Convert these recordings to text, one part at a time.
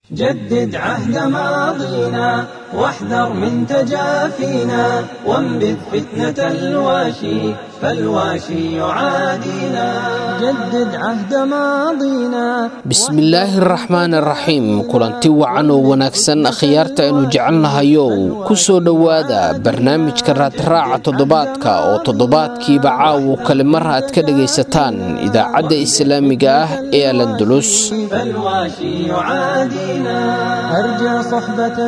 جدد عهد ماضينا واحذر من تجافينا وانبذ فتنة الواشي فالواشي يعادينا جدد عهد ماضينا bismillaahi araxmaan araxiim kulanti wacan oo wanaagsan akhyaarta aynu jecelnahayow ku soo dhowaada barnaamijka raadraaca toddobaadka oo toddobaadkiiba caawo kale mar aad ka dhegaysataan idaacadda islaamiga ah ee alandulus فالواشي يعادينا أرجع صحبة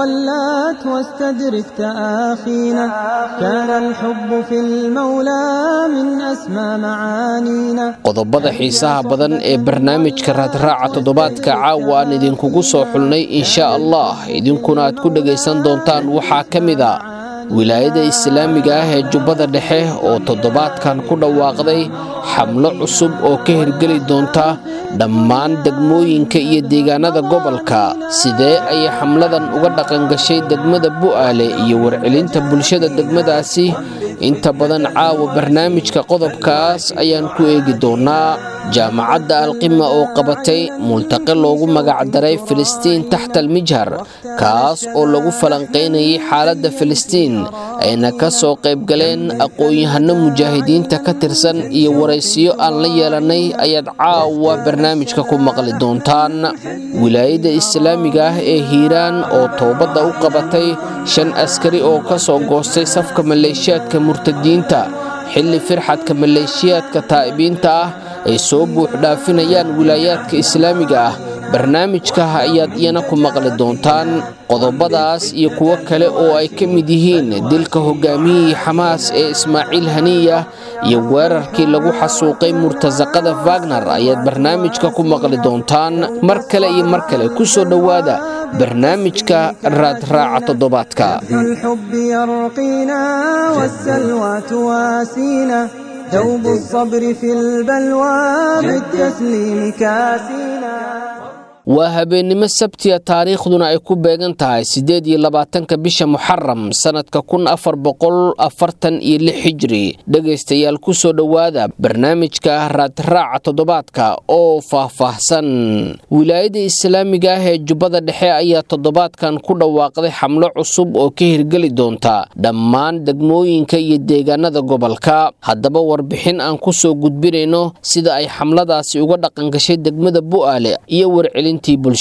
ولات واستدرك تآخينا كان الحب في المولى من أسمى معانينا qodobada xiisaha badan ee barnaamijka raadraaca toddobaadka caawa aan idinkugu soo xulnay insha allah idinkuna aad ku dhegaysan doontaan waxaa ka mid a wilaayada islaamiga ah ee jubbada dhexe oo toddobaadkan ku dhawaaqday xamlo cusub oo ka hirgeli doonta dhammaan degmooyinka iyo deegaanada gobolka sidee ayay xamladan uga dhaqangashay degmada bu'aale iyo warcelinta bulshada degmadaasi inta badan caawa barnaamijka qodobkaas ayaan ku eegi doonaa jaamacadda alqima oo qabatay multaqi loogu magacdaray filistiin taxta almijhar kaas oo lagu falanqaynayay xaaladda filistiin ayna ka soo qaybgaleen aqoon-yahano mujaahidiinta ka tirsan iyo waraysiyo aan la yeelanay ayaad caawa barnaamijka ku maqli doontaan wilaayada islaamiga ah ee hiiraan oo toobadda u qabatay shan askari oo ka soo goostay safka maleeshiyaadka murtadiinta xilli firxadka maleeshiyaadka taa'ibiinta ah ay soo buux dhaafinayaan wilaayaadka islaamiga ah barnaamijka ayaad iyana ku maqli doontaan qodobadaas iyo kuwo kale oo ay ka mid yihiin dilka hogaamiyihii xamaas ee ismaaciil haniya iyo weerarkii lagu xasuuqay murtasaqada wagner ayaad barnaamijka ku maqli doontaan mar kale iyo mar kale ku soo dhowaada barnaamijka raadraaca toddobaadka الحب يرقينا والسلوى تواسينا دوب الصبر في البلوى بالتسليم كاسينا waa habeennimo sabtiya taariikhduna ay ku beegan tahay siddeed iyo labaatanka bisha muxaram sannadka kun afar boqol afartan iyo lix xijiri dhegaystayaal ku soo dhowaada barnaamijka raadraaca toddobaadka oo faahfaahsan wilaayada islaamiga ah ee jubbada dhexe ayaa toddobaadkan ku dhawaaqday xamlo cusub oo ka hirgeli doonta dhammaan degmooyinka iyo deegaanada gobolka haddaba warbixin aan ku soo gudbinayno sida ay xamladaasi uga dhaqangashay degmada bu'aale iyo warcelin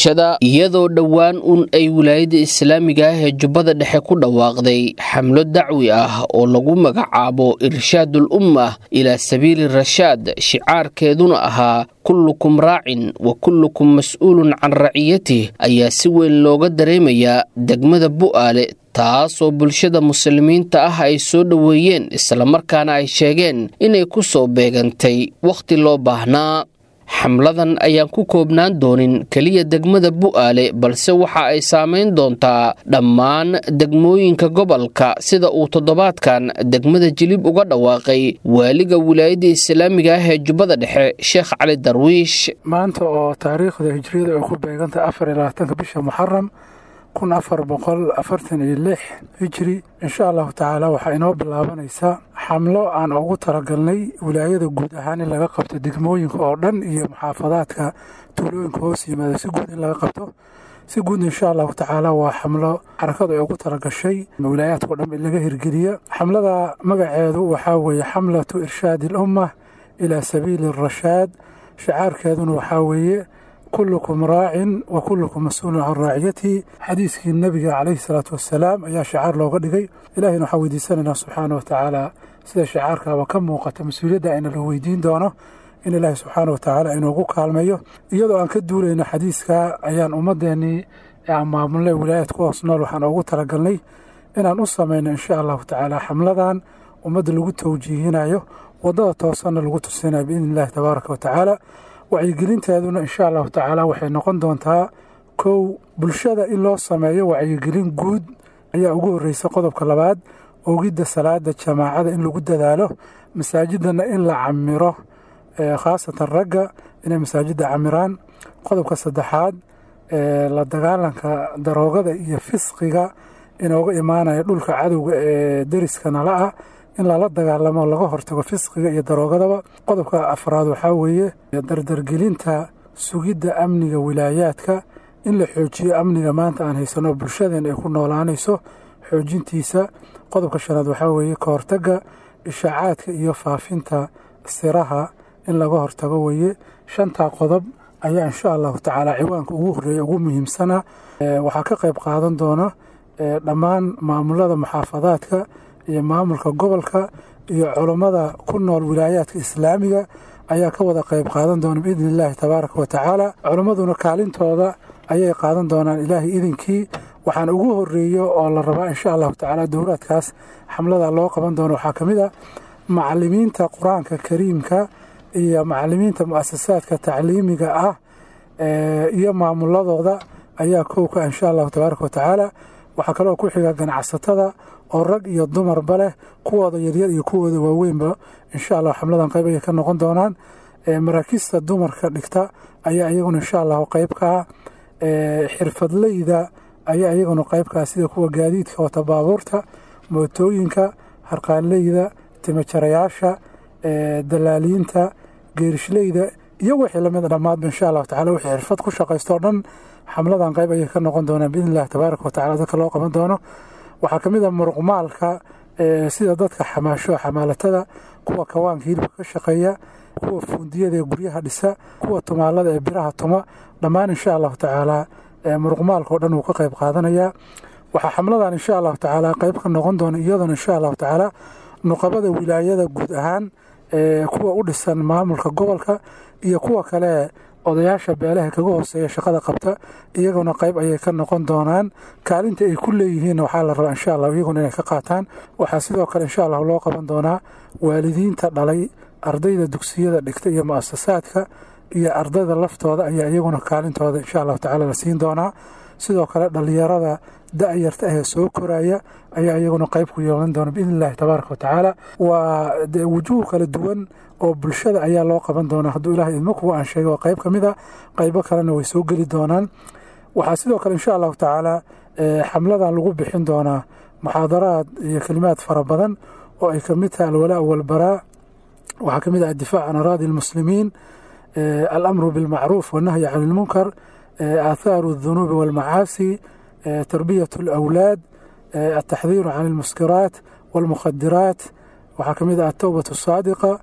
iyadoo dhowaan un ay wilaayada islaamiga ah ee jubbada dhexe ku dhawaaqday xamlo dacwi ah oo lagu magacaabo irshaadul ummah ilaa sabiili rashaad shicaarkeeduna ahaa kullukum raacin wa kullukum mas-uulun can raciyatih ayaa si weyn looga dareemayaa degmada bu'aale taasoo bulshada muslimiinta ah ay soo dhoweeyeen islamarkaana ay sheegeen inay ku soo beegantay wakhti loo baahnaa xamladan ayaan ku koobnaan doonin keliya degmada bu'aale balse waxa ay saamayn doontaa dhammaan degmooyinka gobolka sida uu toddobaadkan degmada jilib uga dhawaaqay waaliga wilaayada islaamiga ah ee jubbada dhexe sheekh cali darwiish maanta oo taariikhda hijriyada ay ku beegantahay afar iyo labaatanka bisha muxaram kun afar boqol afartan iyo lix hijri insha allahu tacaala waxaa inoo bilaabanaysaa xamlo aan ugu talagalnay wilaayada guud ahaan in laga qabto degmooyinka oo dhan iyo muxaafadaadka tuulooyinka hoos yimaada si guud in laga qabto si guud insha allahu tacaala waa xamlo xarakadu ay ugu talagashay wilaayaadkao dhan in laga hirgeliya xamlada magaceedu waxaa weeye xamlatu irshaadi alumma ilaa sabiili rashaad shicaarkeeduna waxaa weeye kullukum raacin wa kullukum mas-uulun can raaciyatihi xadiiskii nebiga calayhi salaatu wassalaam ayaa shicaar looga dhigay ilahayna waxaan weydiisanaynaa subxaana wa tacaala sida shicaarkaaba ka muuqata mas-uuliyadda ayna la weydiin doono in ilaahay subxaana wa tacaala inoogu kaalmeeyo iyadoo aan ka duulayno xadiiska ayaan ummadeennii ee aan maamulnay wilaayaad ku hoos nool waxaan ugu talagalnay inaan u samayno insha allahu tacaala xamladan ummadda lagu tawjiihinayo waddada toosanna lagu tusinayo biidni illahi tabaaraka wa tacaala wacyigelinteeduna insha allahu tacaala waxay noqon doontaa kow bulshada in loo sameeyo wacyigelin guud ayaa ugu horreysa qodobka labaad ogidda salaada jamaacada in lagu dadaalo masaajidana in la camiro khaasatan ragga inay masaajidda camiraan qodobka saddexaad la dagaalanka daroogada iyo fisqiga inooga imaanaya dhulka cadowga ee deriska nala ah in lala dagaalamo laga hortago fisqiga iyo daroogadaba qodobka afraad waxaa weeye dardargelinta sugidda amniga wilaayaadka in la xoojiyo amniga maanta aan haysano bulshadeen ay ku noolaanayso xoojintiisa qodobka shanaad waxaa weeye ka hortagga ishaacaadka iyo faafinta siraha in laga hortago weeye shantaa qodob ayaa insha allahu tacaala ciwaanka ugu horreeya ugu muhiimsana waxaa ka qayb qaadan doona dhammaan maamulada muxaafadaadka iyo maamulka gobolka iyo culummada ku nool wilaayaadka islaamiga ayaa ka wada qayb qaadan doona biidni illaahi tabaaraka wa tacaala culimmaduna kaalintooda ayay qaadan doonaan ilaahay idinkii waxaan ugu horeeyo oo la rabaa insha allahu tacaala dowraadkaas xamlada loo qaban doono waxaa ka mid a macalimiinta qur-aanka kariimka iyo macalimiinta muasasaadka tacliimiga ah iyo maamuladooda ayaa kowka insha allahu tabaaraka wa tacaala waxaa kaloo ku xiga ganacsatada oo rag iyo dumarba leh kuwooda yaryar iyo kuwooda waaweynba insha allah xamladan qayb ayay ka noqon doonaan maraakiista dumarka dhigta ayaa iyaguna insha allahu qayb ka ah xirfadleyda ayaa iyaguna qayb ka ah sida kuwa gaadiidka wata baabuurta mootooyinka harqaanleyda timajarayaasha dalaaliinta geerishleyda iyo wixii lamid dhammaadba insha allahu tacala wixii xirfad ku shaqaystoo dhan xamladan qayb ayay ka noqon doonaan biidni illahi tabaaraka wa tacala dadka loo qaban doono waxaa ka mid a muruqmaalka sida dadka xamaasho xamaalatada kuwa kawaanka hilibka ka shaqeeya kuwa fuundiyada ee guryaha dhisa kuwa tumaalada ee biraha tuma dhammaan insha allahu tacaala muruqmaalka oo dhan wuu ka qayb qaadanayaa waxaa xamladan insha allahu tacaala qayb ka noqon doona iyaduna insha allahu tacaala nuqabada wilaayada guud ahaan kuwa u dhisan maamulka gobolka iyo kuwa kale odayaasha beelaha kaga hooseeya shaqada qabta iyaguna qayb ayay ka noqon doonaan kaalinta ay ku leeyihiin waxaa la rabaa insha allah iyaguna inay ka qaataan waxaa sidoo kale insha allah loo qaban doonaa waalidiinta dhalay ardayda dugsiyada dhigta iyo muasasaadka iyo ardayda laftooda ayaa iyaguna kaalintooda insha allahu tacala la siin doonaa sidoo kale dhallinyarada da-yarta ahee soo koraya ayaa iyaguna qayb ku yeelan doona biidni illahi tabaaraka wa tacaala waa wujuuh kala duwan oo bulshada ayaa loo qaban doonaa hadduu ilahay idmo kuwa aan sheegay waa qayb ka mid a qaybo kalena way soo geli doonaan waxaa sidoo kale insha allahu tacaala xamladan lagu bixin doonaa muxaadaraad iyo kelimaad fara badan oo ay ka mid tahay alwalaa walbaraa waxaa ka mid ah addifaac can araadi almuslimiin alamru bilmacruuf wannahyi can ilmunkar aathaaru aldunuubi walmacaasi tarbiyat alawlaad altaxdiiru can almuskiraat walmukhadiraat waxaa ka mid ah altowbat asaadiqa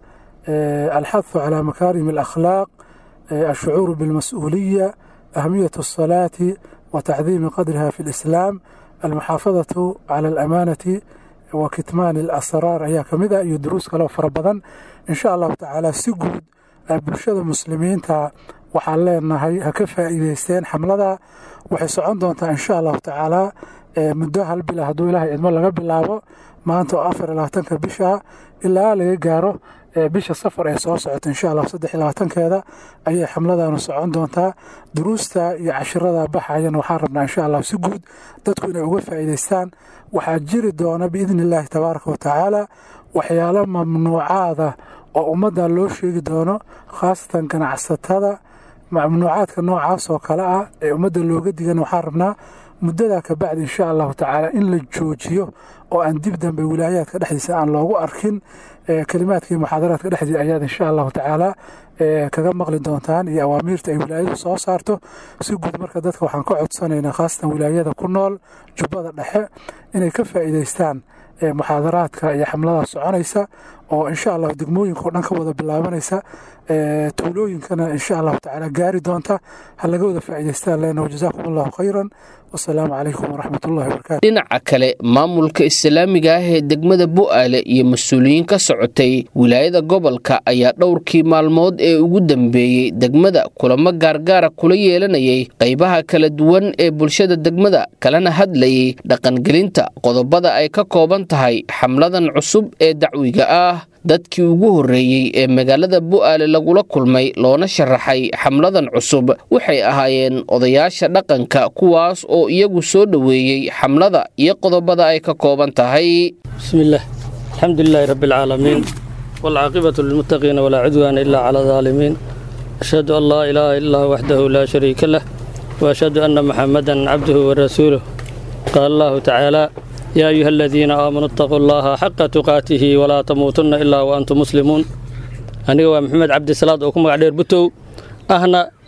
alxathu calaa makaarim alakhlaaq alshucuuru bilmas-uuliya ahmiyat alsalaati wa tacdiimi qadriha fi lislaam almuxaafadatu cala alamaanati wa kitmaani alasraar ayaa ka mid ah iyo duruus kaleo fara badan insha allahu tacaala si guud bulshada muslimiinta waxaan leenahay ha ka faa'iideysteen xamlada waxay socon doontaa insha allahu tacaala muddo hal bila hadduu ilaahay idmo laga bilaabo maanta oo afar iyo labaatanka bisha ilaa laga gaaro bisha safar ee soo socota insha allah saddex iyo labaatankeeda ayay xamladanu socon doontaa duruusta iyo cashirada baxayan waxaan rabnaa insha allah si guud dadku inay uga faa'iideystaan waxaa jiri doona biidni illaahi tabaaraka wa tacaala waxyaalo mamnuucaada oo ummadda loo sheegi doono khaasatan ganacsatada mamnuucaadka noocaas oo kale ah ee ummadda looga digan waxaan rabnaa muddadaa ka bacdi insha allahu tacaala in la joojiyo oo aan dib dambe wilaayaadka dhexdiisa aan loogu arkin kelimaadkii muxaadaraadka dhexdiisa ayaad insha allahu tacaala kaga maqli doontaan iyo awaamiirta ay wilaayadu soo saarto si guud marka dadka waxaan ka codsanaynaa khaasatan wilaayada ku nool jubbada dhexe inay ka faa'iideystaan muxaadaraadka iyo xamladaas soconaysa oo insha allah degmooyinka o dhan ka wada bilaabanaysa tuulooyinkana insha allahu tacaala gaari doonta ha laga wada faa'iideystaan leena wajazaakum allahu khayran wasalaamu calaykum waraxmat ullahi wabarakatu dhinaca kale maamulka islaamiga ah ee degmada bu'aale iyo mas-uuliyiin ka socotay wilaayada gobolka ayaa dhowrkii maalmood ee ugu dambeeyey degmada kulamo gaargaara kula yeelanayay qaybaha kala duwan ee bulshada degmada kalena hadlayay dhaqangelinta qodobada ay ka kooban tahay xamladan cusub ee dacwiga ah dadkii ugu horreeyey ee magaalada bu'aale lagula kulmay loona sharaxay xamladan cusub waxay ahaayeen odayaasha dhaqanka kuwaas oo iyagu soo dhoweeyey xamlada iyo qodobada ay ka kooban tahay bismillaah alxamdu lilaahi rabbi alcaalamiin waalcaaqibatu lilmuttaqiina walaa cudwaana ilaa cala daalimiin ashhadu an laa ilaaha ilaa waxdahu laa shariika lah waashhadu anna muxammadan cabduhu warasuuluh qaala allahu tacaala yaa ayuha aladiina aamanuu itaquu allaha xaqa tuqaatihi walaa tamuutunna ilaa wa antum muslimuun aniga waa maxamed cabdisalaad oo ku magac dheer butow ahna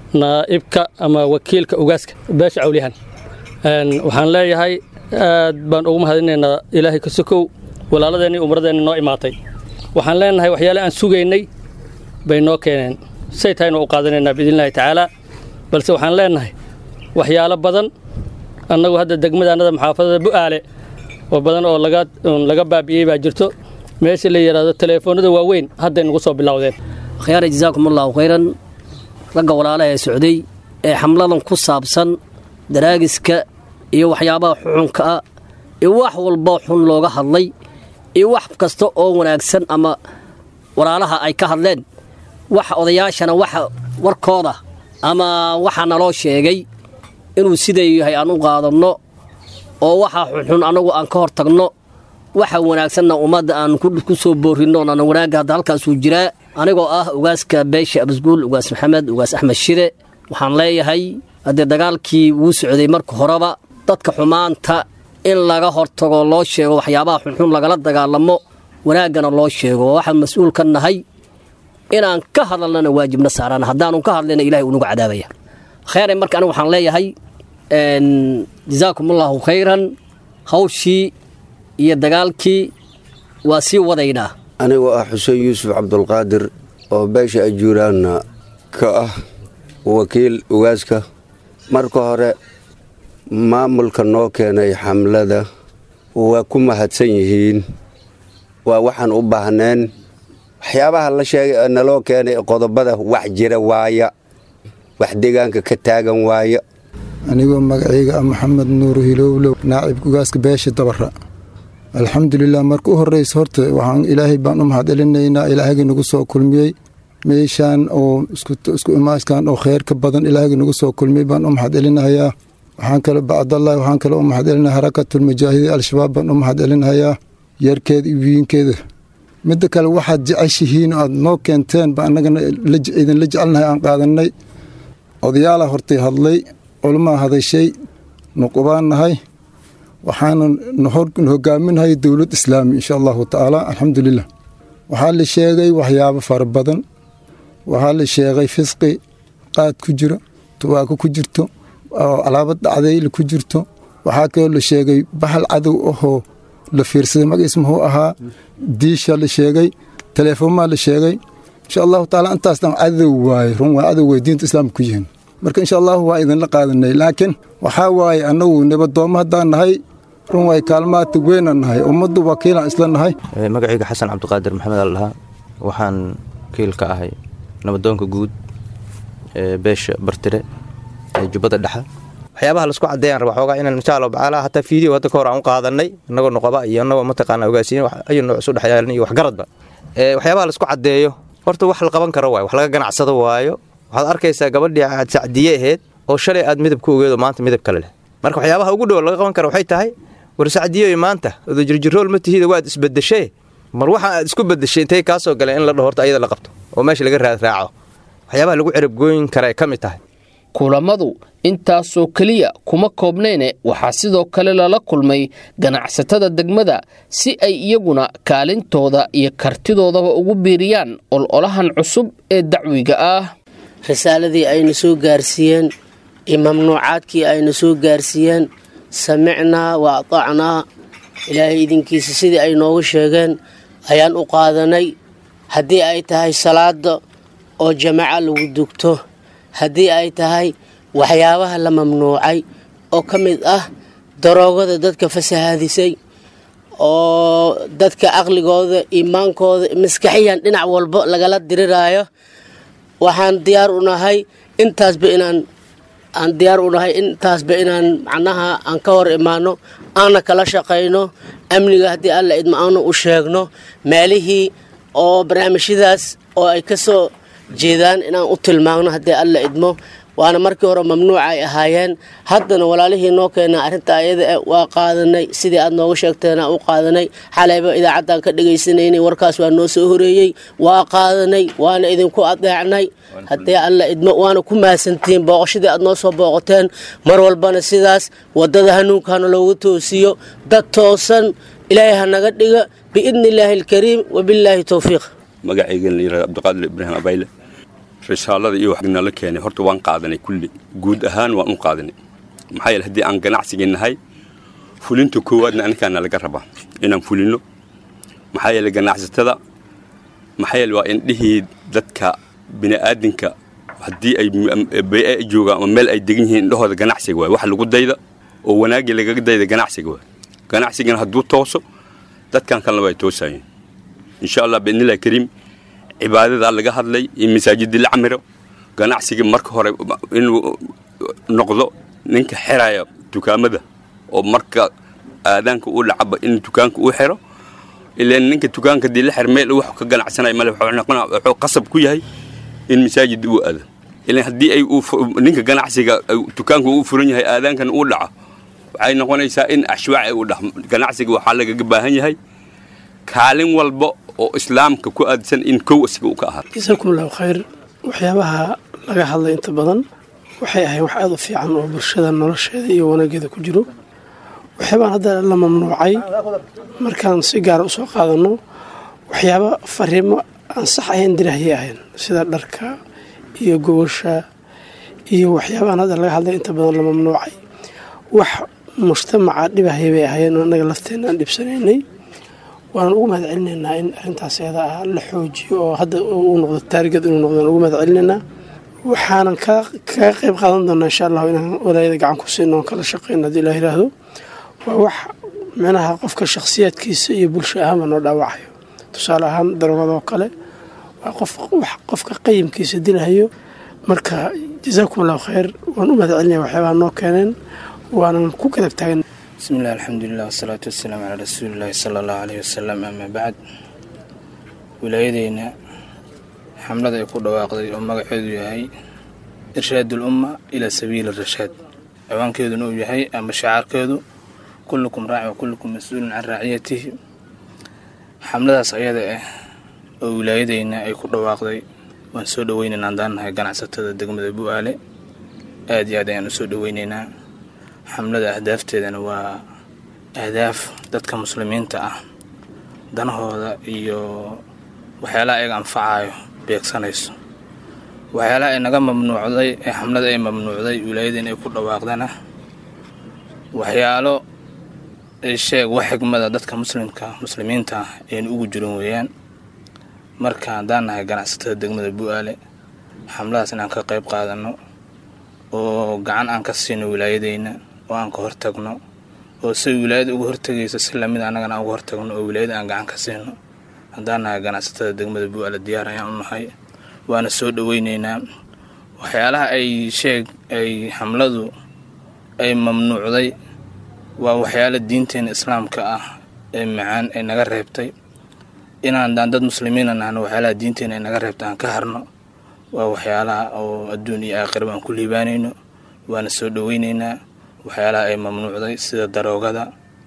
naa'ibka ama wakiilka ugaaska beesha cawliyahan waxaan leeyahay aad baan ugu mahadinaynaa ilaahay ka sokow walaaladeenii umradeenni noo imaatay waxaan leenahay waxyaale aan sugaynay bay noo keeneen say tahaynu u qaadanaynaa biidnillahi tacaalaa balse waxaan leenahay waxyaalo badan annagu hadda degmadaannada maxaafadada bu'aale oo badan oo laga baabi'iyey baa jirto meesha la yidhaahdo teleefoonnada waaweyn hadday nagu soo bilowdeen khyaara jazaakum allahu khayran ragga walaalaha ee socday ee xamladan ku saabsan daraagiska iyo waxyaabaha xuxunka ah iyo wax walba xun looga hadlay iyo wax kasta oo wanaagsan ama walaalaha ay ka hadleen waxa odayaashana waxa warkooda ama waxa naloo sheegay inuu siday yahay aan u qaadanno oo waxa xunxun annagu aan ka hor tagno waxa wanaagsanna ummadda aan ku soo boorrinno onan wanaagga hadda halkaasuu jiraa anigoo ah ugaaska beesha abasguul ugaas maxamed ugaas axmed shire waxaan leeyahay haddee dagaalkii wuu socday marka horeba dadka xumaanta in laga hortago loo sheego waxyaabaha xunxun lagala dagaalamo wanaaggana loo sheego waxaan mas-uul ka nahay inaan ka hadalnana waajibna saaraan haddaanu ka hadlayna ilahay unagu cadaabaya kheyre marka anigu waxaan leeyahay jazaakum allaahu khayran hawshii iyo dagaalkii waa sii wadaynaa anigoo ah xuseen yuusuf cabdulqaadir oo beesha ajuuraanna ka ah wakiil ugaaska marka hore maamulka noo keenay xamlada waa ku mahadsan yihiin waa waxaan u baahneen waxyaabaha la sheegay naloo keenay qodobada wax jira waaya wax deegaanka ka taagan waaya anigoo magacayga ah maxamed nuur hilowlow naacibka ugaaska beesha dabara alxamdulilah marka u horreysa horta waxaan ilaahay baan u mahadcelinaynaa ilaahayga nagu soo kulmiyey meeshaan oo isku imaaskan oo kheyrka badan ilaahayga nagu soo kulmiyey baan u mahadcelinahayaa waxaan kale bacdallahi waxaan kale u mahadcelinaya harakatulmujaahidiin al-shabaab baan u mahadcelinahayaa yarkeeda iyo wiinkeeda midda kale waxaad jeceshihiin aad noo keenteen ba annagana idinla jecelnahay aan qaadanay odayaala hortay hadlay culmaa hadashay nuqubaan nahay waxaana hogaaminahay dowlad islaami insha allahu tacaala alxamdulilah waxaa la sheegay waxyaabo fara badan waxaa la sheegay fisqi qaad ku jiro tubaako ku jirto alaabad dhacdayla ku jirto waxaa kaloo la sheegay bahal cadow ahoo la fiirsaday magaciis muxuu ahaa diisha la sheegay teleefoonmaa la sheegay insha allahu taala intaas dhan cadow waaye run waa cadow way diinta islaamka ku yihiin marka insha allahu waa idinla qaadanay laakiin waxaa waaye annagu nabaddoommo haddaan nahay run waay kaalmaata weynan nahay ummaddu wakiilaan isla nahay magacayga xasan cabdiqaadir maxamed al dhahaa waxaan wakiil ka ahay nabadoonka guud ee beesha bartire ee jubbada dhexa waxyaabaha laisku cadeeyaan raba xoogaa inaan insha allahu tacaala hataa fiideo hadda ka hor aan u qaadanay innagoo noqoba iyo innagoo mataqaana ogaasiin ayu nooc isu dhexyaalan iyo waxgaradba waxyaabaha laisku cadeeyo horta wax la qaban karo waayo wax laga ganacsado waayo waxaad arkaysaa gabadhii aad sacdiye ahayd oo shalay aad midab ku ogeedo maanta midab kale leh marka waxyaabaha ugu dhow laga qaban kara waxay tahay war sacdiyoy maanta odo jirjirool ma tihida waad isbedeshee mar waxa aad isku bedeshay intay kaa soo galeen in la dhaho horta ayada la qabto oo meesha laga raadraaco waxyaabaha lagu cerabgooyin kara ay ka mid tahay kulammadu intaasoo keliya kuma koobnayne waxaa sidoo kale lala kulmay ganacsatada degmada si ay iyaguna kaalintooda iyo kartidoodaba ugu biiriyaan ololahan cusub ee dacwiga ah risaaladii ayna soo gaarsiiyeen iyo mamnuucaadkii ayna soo gaarsiiyeen samicnaa wa atacnaa ilaahay idinkiisa sidii ay noogu sheegeen ayaan u qaadanay haddii ay tahay salaada oo jamaca lagu dugto haddii ay tahay waxyaabaha la mamnuucay oo ka mid ah daroogada dadka fasahaadisay oo dadka aqligooda iimaankooda maskaxiyan dhinac walba lagala diriraayo waxaan diyaar u nahay intaasba inaan aan diyaar u nahay intaasba inaan macnaha aan ka hor imaano aana kala shaqayno amniga haddii alla idmo aana u sheegno meelihii oo barnaamijyadaas oo ay ka soo jeedaan inaan u tilmaamno haddii alla idmo waana markii hore mamnuuca ay ahaayeen haddana walaalihii noo keena arrinta ayada waa qaadanay sidii aad nooga sheegteena u qaadanay xalayba idaacaddaan ka dhegaysanaynay warkaas waa noo soo horeeyey waa qaadanay waana idinku adeecnay haddii alla idmo waana ku mahadsantihiin booqashadii aad noo soo booqoteen mar walbana sidaas waddada hanuunka hana loogu toosiyo dad toosan ilaahay ha naga dhiga biidni illaahi alkariim wabillaahi towfiiq magacaygan la yihahdo cabdiqaadir ibraahim abayle risaalada iyo wax nala keenay horta waan qaadanay kulli guud ahaan waan u qaadanay maxaa yeele haddii aan ganacsigii nahay fulinta koowaadna anikaana laga rabaa inaan fulino maxaa yeele ganacsatada maxaa yeele waa indhihii dadka bini'aadinka haddii ay bee joogaan ama meel ay degan yihiin indhahooda ganacsiga waay wax lagu dayda oo wanaagii lagaga dayda ganacsiga waay ganacsigana hadduu tooso dadkan kalena way toosayeen insha allah biidnillahi kariim cibaadadaa laga hadlay in masaajidii la camiro ganacsigii marka hore inuu noqdo ninka xiraya dukaamada oo marka aadaanka uu dhacaba in dukaanka uu xiro ilaan ninka dukaanka dii la xir meel wax ka ganacsanaya male wuxuu qasab ku yahay in masaajid uu aado ilaan haddii ay ninka ganacsiga dukaanka uu furan yahay aadaankan uu dhaco waxay noqonaysaa in ashwaac ay u dhax ganacsiga waxaa lagaga baahan yahay kaalin walba oo islaamka ku aadsan in kow asiga uu ka ahaa jasaakum allahu khayr waxyaabaha laga hadlay inta badan waxay ahayn wax aada u fiican oo bulshada nolosheeda iyo wanaageeda ku jiro waxyaabaan hadda la mamnuucay markaan si gaara usoo qaadanno waxyaaba fariimo aan sax ahayn dirahayay ahayn sida dharka iyo gobasha iyo waxyaabahan hadda laga hadlay inta badan la mamnuucay wax mujtamaca dhibahaya bay ahaayeen oo annaga lafteena aan dhibsanaynay waanan ugu mahad celinaynaa in arrintaas eeda ah la xoojiyo oo hadda uu noqdo taarigad inuu noqdo aan ugu mahad celinaynaa waxaanan kaga qayb qaadan doonaa insha allahu inaan walaayada gacan ku siino oon kala shaqeyno haddii ilah yidhaahdo waa wax micnaha qofka shakhsiyaadkiisa iyo bulsho ahaanba noo dhaawacayo tusaale ahaan darogadoo kale waa qof wax qofka qayimkiisa dilahayo marka jasaakum allahu khayr waan u mahad celinaya waxyaabaha noo keeneen waanan ku kadab taagan bismillahi alxamdulilah wasalaatu wasalaamu calaa rasuulillahi sala allahu caleyhi wasalam amaa bacd wilaayadeyna xamlada ay ku dhawaaqday oo magaceedu yahay irshaadul umma ilaa sabiili rashaad ciwaankeeduna uu yahay ama shacaarkeedu kullukum raaci wa kullukum mas-uulun can raaciyatihi xamladaas ayada ah oo wilaayadeyna ay ku dhawaaqday waan soo dhoweynaynaa haddaan nahay ganacsatada degmada bu-aale aad iyo aad ayaan u soo dhoweynaynaa xamlada ahdaafteedana waa ahdaaf dadka muslimiinta ah danahooda iyo waxyaalaha ayaga anfacayo beegsanayso waxyaalaha ay naga mamnuucday ee xamlada ay mamnuucday wilaayadeen ay ku dhawaaqdana waxyaalo ay sheeg wax xigmada dadka muslimka muslimiinta ah aynu ugu jirin weeyaan marka haddaan nahay ganacsatada degmada bu-aale xamladaas inaan ka qayb qaadano oo gacan aan ka siino wilaayadeyna oo aan ka hortagno oo say wilaayada uga hortagayso si lamid annagana aan uga hortagno oo wilaayada aan gacan ka siino haddaan nahay ganacsatada degmada bu-aale diyaar ayaan u nahay waana soo dhoweyneynaa waxyaalaha ay sheeg ay xamladu ay mamnuucday waa waxyaala diinteena islaamka ah ee macaan ay naga reebtay inaan daan dad muslimiina nahno waxyaalaha diinteena ay naga reebtay aan ka harno waa waxyaalaha oo adduun iyo aakhiraba aan ku liibaanayno waana soo dhoweyneynaa waxyaalaha ay mamnuucday sida daroogada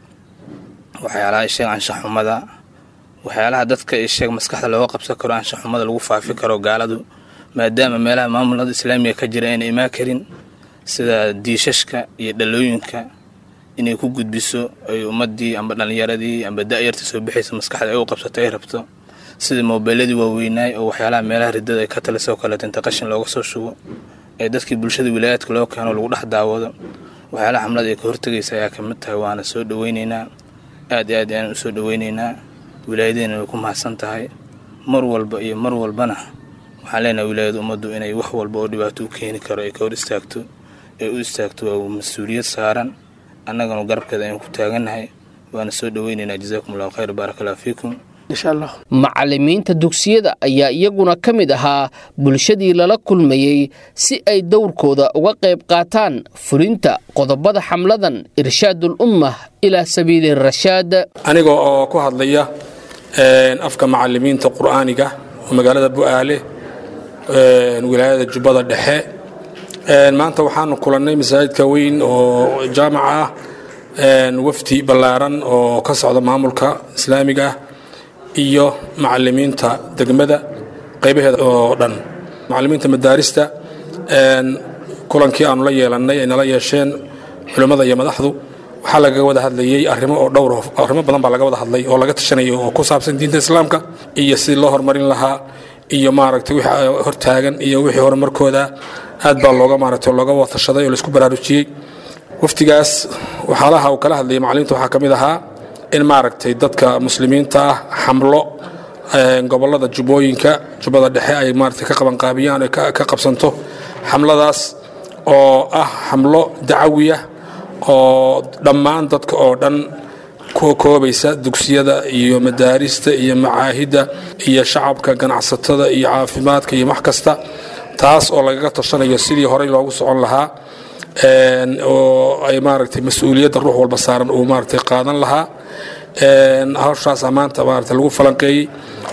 waxyaalaha isheeg anshaxumada waxyaalaha dadka isheeg maskaxda looga qabsan karo anshaxumada lagu faafi karo gaaladu maadaama meelaha maamulada islaamiga ka jira ayna imaan karin sida diishashka iyo dhalooyinka inay ku gudbiso ay ummadii amba dhallinyaradii amba da-yarta soo bixaysa maskaxda ay u qabsato ay rabto sida moobeeladii waaweynaay oo waxyaalaha meelaha ridada ay ka talisoo kaleeto inta qashin looga soo shubo ee dadkii bulshada wilaayaadka loo keeno lagu dhex daawado waxyaalaha xamlada ay ka hortagaysa ayaa kamid tahay waana soo dhoweyneynaa aad iyo aad ayaan u soo dhoweyneynaa wilaayadeena way ku mahadsan tahay mar walba iyo mar walbana waxaan leenahay wilaayada ummaddu inay wax walba oo dhibaato u keeni karo ay ka hor istaagto ee u istaagto waa mas-uuliyad saaran annagana garabkeeda ayaan ku taagannahay waana soo dhoweyneynaa jazaakum allahu khayr baarak allah fiikum macallimiinta dugsiyada ayaa iyaguna ka mid ahaa bulshadii lala kulmayey si ay dowrkooda uga qayb qaataan fulinta qodobada xamladan irshaadul umma ilaa sabiili rashaad aniga oo ku hadlaya afka macallimiinta qur'aaniga oo magaalada bu'aale wilaayada jubbada dhexe maanta waxaanu kulannay masaajidka weyn oo jaamac ah wafdi ballaaran oo ka socda maamulka islaamiga ah iyo macalimiinta degmada qaybaheeda oo dhan macalimiinta madaarista kulankii aanu la yeelannay ay nala yeesheen culimmada iyo madaxdu waxaa lagaga wada hadlayey arrimo oo dhowr arrimo badan baa laga wada hadlay oo laga tashanayay oo ku saabsan diinta islaamka iyo sidii loo horumarin lahaa iyo maaragtay wixii hortaagan iyo wixii horumarkooda aad baa looga maaragtay looga watashaday oo laisku baraarujiyey waftigaas waxyaalaha uu kala hadlayay macallimiinta waxaa ka mid ahaa in maaragtay dadka muslimiinta ah xamlo gobolada jubbooyinka jubbada dhexe ay maaragtay ka qabanqaabiyaan ka qabsanto xamladaas oo ah xamlo dacawiya oo dhammaan dadka oo dhan ku koobaysa dugsiyada iyo madaarista iyo macaahidda iyo shacabka ganacsatada iyo caafimaadka iyo wax kasta taas oo lagaga tashanayo sidii horey loogu socon lahaa oo ay maaragtay mas-uuliyadda ruux walba saaran uu maaragtay qaadan lahaa hawshaasa maanta maaragtay lagu falanqeeyey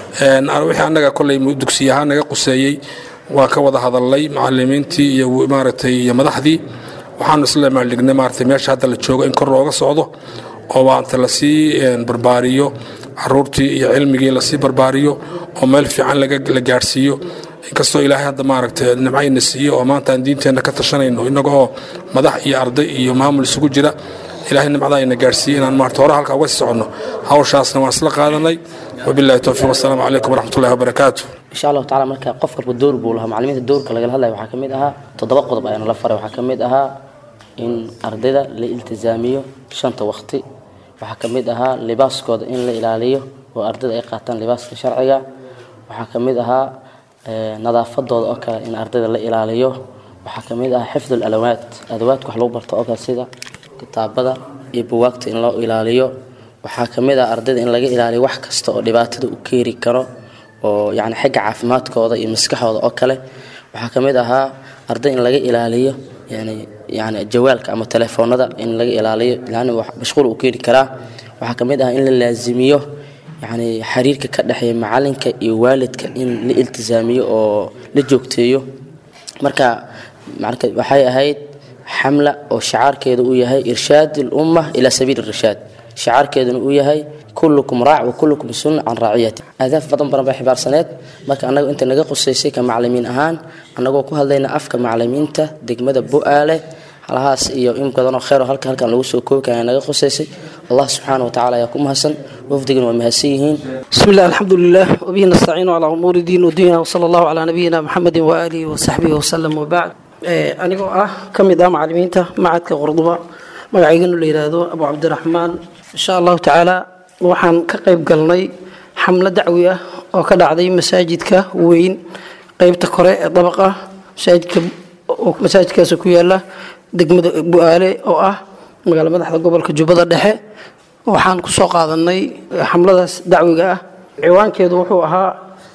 wixii annaga kolley dugsiy ahaan naga quseeyey waa ka wada hadalnay macalimiintii iyo maaragtay iyo madaxdii waxaanu isla maaldhignay maaragtay meesha hadda la joogo in kor looga socdo oo maanta lasii barbaariyo caruurtii iyo cilmigii lasii barbaariyo oo meel fiican la gaadhsiiyo inkastoo ilaahay hadda maaragtay nimcayna siiyo oo maanta aan diinteenna ka tashanayno innagoo madax iyo arday iyo maamul isugu jira ilaahay nimcada ayna gaadhsiiye inaan maarata hore halkaa uga sii soconno hawshaasna waan isla qaadanay wabillahi towfiiq wasalaamu calaykum waraxmatullahi wabarakaatu insha allahu tacala marka qof walba door buu lahaa macalimiinta doorka lagala hadlaya waxaa ka mid ahaa toddoba qodob ayaana la faray waxaa ka mid ahaa in ardayda la iltizaamiyo shanta waqti waxaa ka mid ahaa libaaskooda in la ilaaliyo oo ardayda ay qaataan libaaska sharciga waxaa ka mid ahaa nadaafadooda oo kale in ardayda la ilaaliyo waxaa ka mid ahaa xifdu alawaad adawaadka wax lagu barto oo kale sida kitaabada iyo buwaagta in loo ilaaliyo waxaa ka mid ah ardayda in laga ilaaliyo wax kasta oo dhibaatada u keeni karo oo yani xagga caafimaadkooda iyo maskaxooda oo kale waxaa ka mid ahaa arday in laga ilaaliyo yani yani jawaalka ama telefoonada in laga ilaaliyo yani mashquul uu keeni karaa waxaa ka mid ah in la laazimiyo yani xiriirka ka dhexeeya macalinka iyo waalidka in la iltisaamiyo oo la joogteeyo marka marka waxay ahayd xamla oo shacaarkeedu uu yahay irshaad lumma ila sabiili irshaad shacaarkeeduna uu yahay kullukum raac wa kullukum sun can raaciyati ahdaaf badan badan bay xibaarsaneed marka annaga inta naga qusaysay ka macalimiin ahaan annagoo ku hadlayna afka macalimiinta degmada bu-aale halahaas iyo in badanoo kheyr oo halka halkan lagu soo koobi kara naga qusaysay allah subxaana wa tacala ayaa ku mahadsan wafdigana waa mahadsan yihiin بسم الله الحمد لله وبه نستعين على أمور الدين والدنيا وصلى الله على نبينا محمد وآله وصحبه وسلم وبعد ee anigoo ah ka mid ah macalimiinta macadka qurduba magacayganu la yidhaahdo abu cabdiraxmaan insha allahu tacaala waxaan ka qayb galnay xamlo dacwi ah oo ka dhacday masaajidka weyn qeybta kore ee dabaqa masaajidka masaajidkaas ku yaala degmada bu-aale oo ah magaala madaxda gobolka jubbada dhexe waxaan kusoo qaadanay xamladaas dacwiga ah ciwaankeedu wuxuu ahaa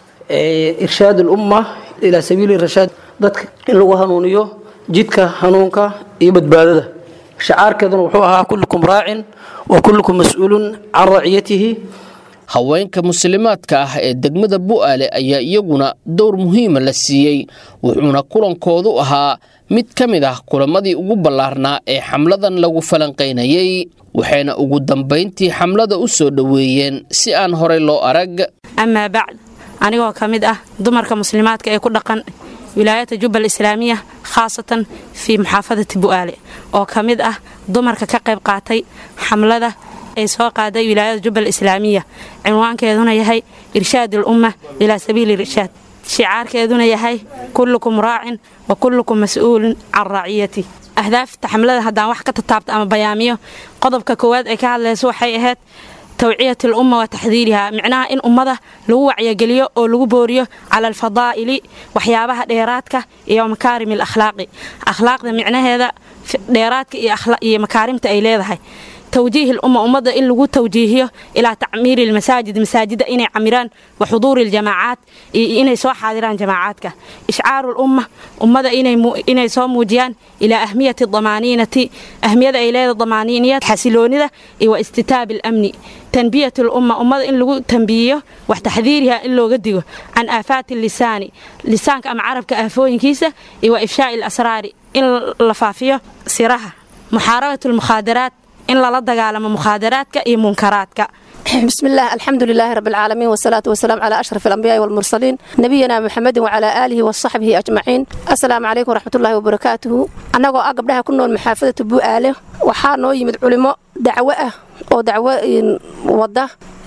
irshaad ulumma ilaa sabiili rashaad dadka in lagu hanuuniyo jidka hanuunka iyo badbaadada shacaarkeeduna wuxuu ahaa kullukum raacin wa kullukum mas-uulun can raciyatihi haweenka muslimaadka ah ee degmada bu'aale ayaa iyaguna dowr muhiima la siiyey wuxuuna kulankoodu ahaa mid ka mid ah kulamadii ugu ballaarnaa ee xamladan lagu falanqaynayey waxayna ugu dambayntii xamlada u soo dhoweeyeen si aan horey loo arag amaa bacd anigoo ka mid ah dumarka muslimaadka ee ku dhaqan wilaayada jubbal islaamiya khaasatan fii muxaafadati bu'aale oo ka mid ah dumarka ka qayb qaatay xamlada ay soo qaaday wilaayada jubbal islaamiya cinwaankeeduna yahay irshaad ulumma ilaa sabiili irshaad shicaarkeeduna yahay kullukum raacin wa kullukum mas-uulun can raaciyati ahdaafta xamlada haddaan wax ka tataabto ama bayaamiyo qodobka koowaad ay ka hadlayso waxay ahayd tawciyat alumma wa taxdiiriha micnaha in ummada lagu wacyageliyo oo lagu booriyo cala alfadaa'ili waxyaabaha dheeraadka iyo makaarim alakhlaaqi akhlaaqda micnaheeda dheeraadka iyo makaarimta ay leedahay توجيه الأمة أمة إن لغو توجيهيه إلى تعمير المساجد مساجد إني عمران وحضور الجماعات إني سو حاضران جماعاتك إشعار الأمة أمة إني, مو إني سو موجيان إلى أهمية الضمانينة أهمية إلى الضمانينية حسلونية واستتاب الأمن تنبية الأمة أمة إن لغو تنبيه وتحذيرها إن لو قدقه عن آفات اللسان لسانك أم عربك أفوين كيسة وإفشاء الأسرار إن لفافيه سرها محاربة المخادرات in lala dagaalamo mukhaadaraadka iyo munkaraadka بسم الله الحمد لله رب العالمين والصلاة والسلام على أشرف الأنبياء والمرسلين نبينا محمد وعلى آله وصحبه أجمعين السلام عليكم ورحمة الله وبركاته أنا أقبلها كنا محافظة بوآله وحانو يمد علماء دعوة أو دعوة وضع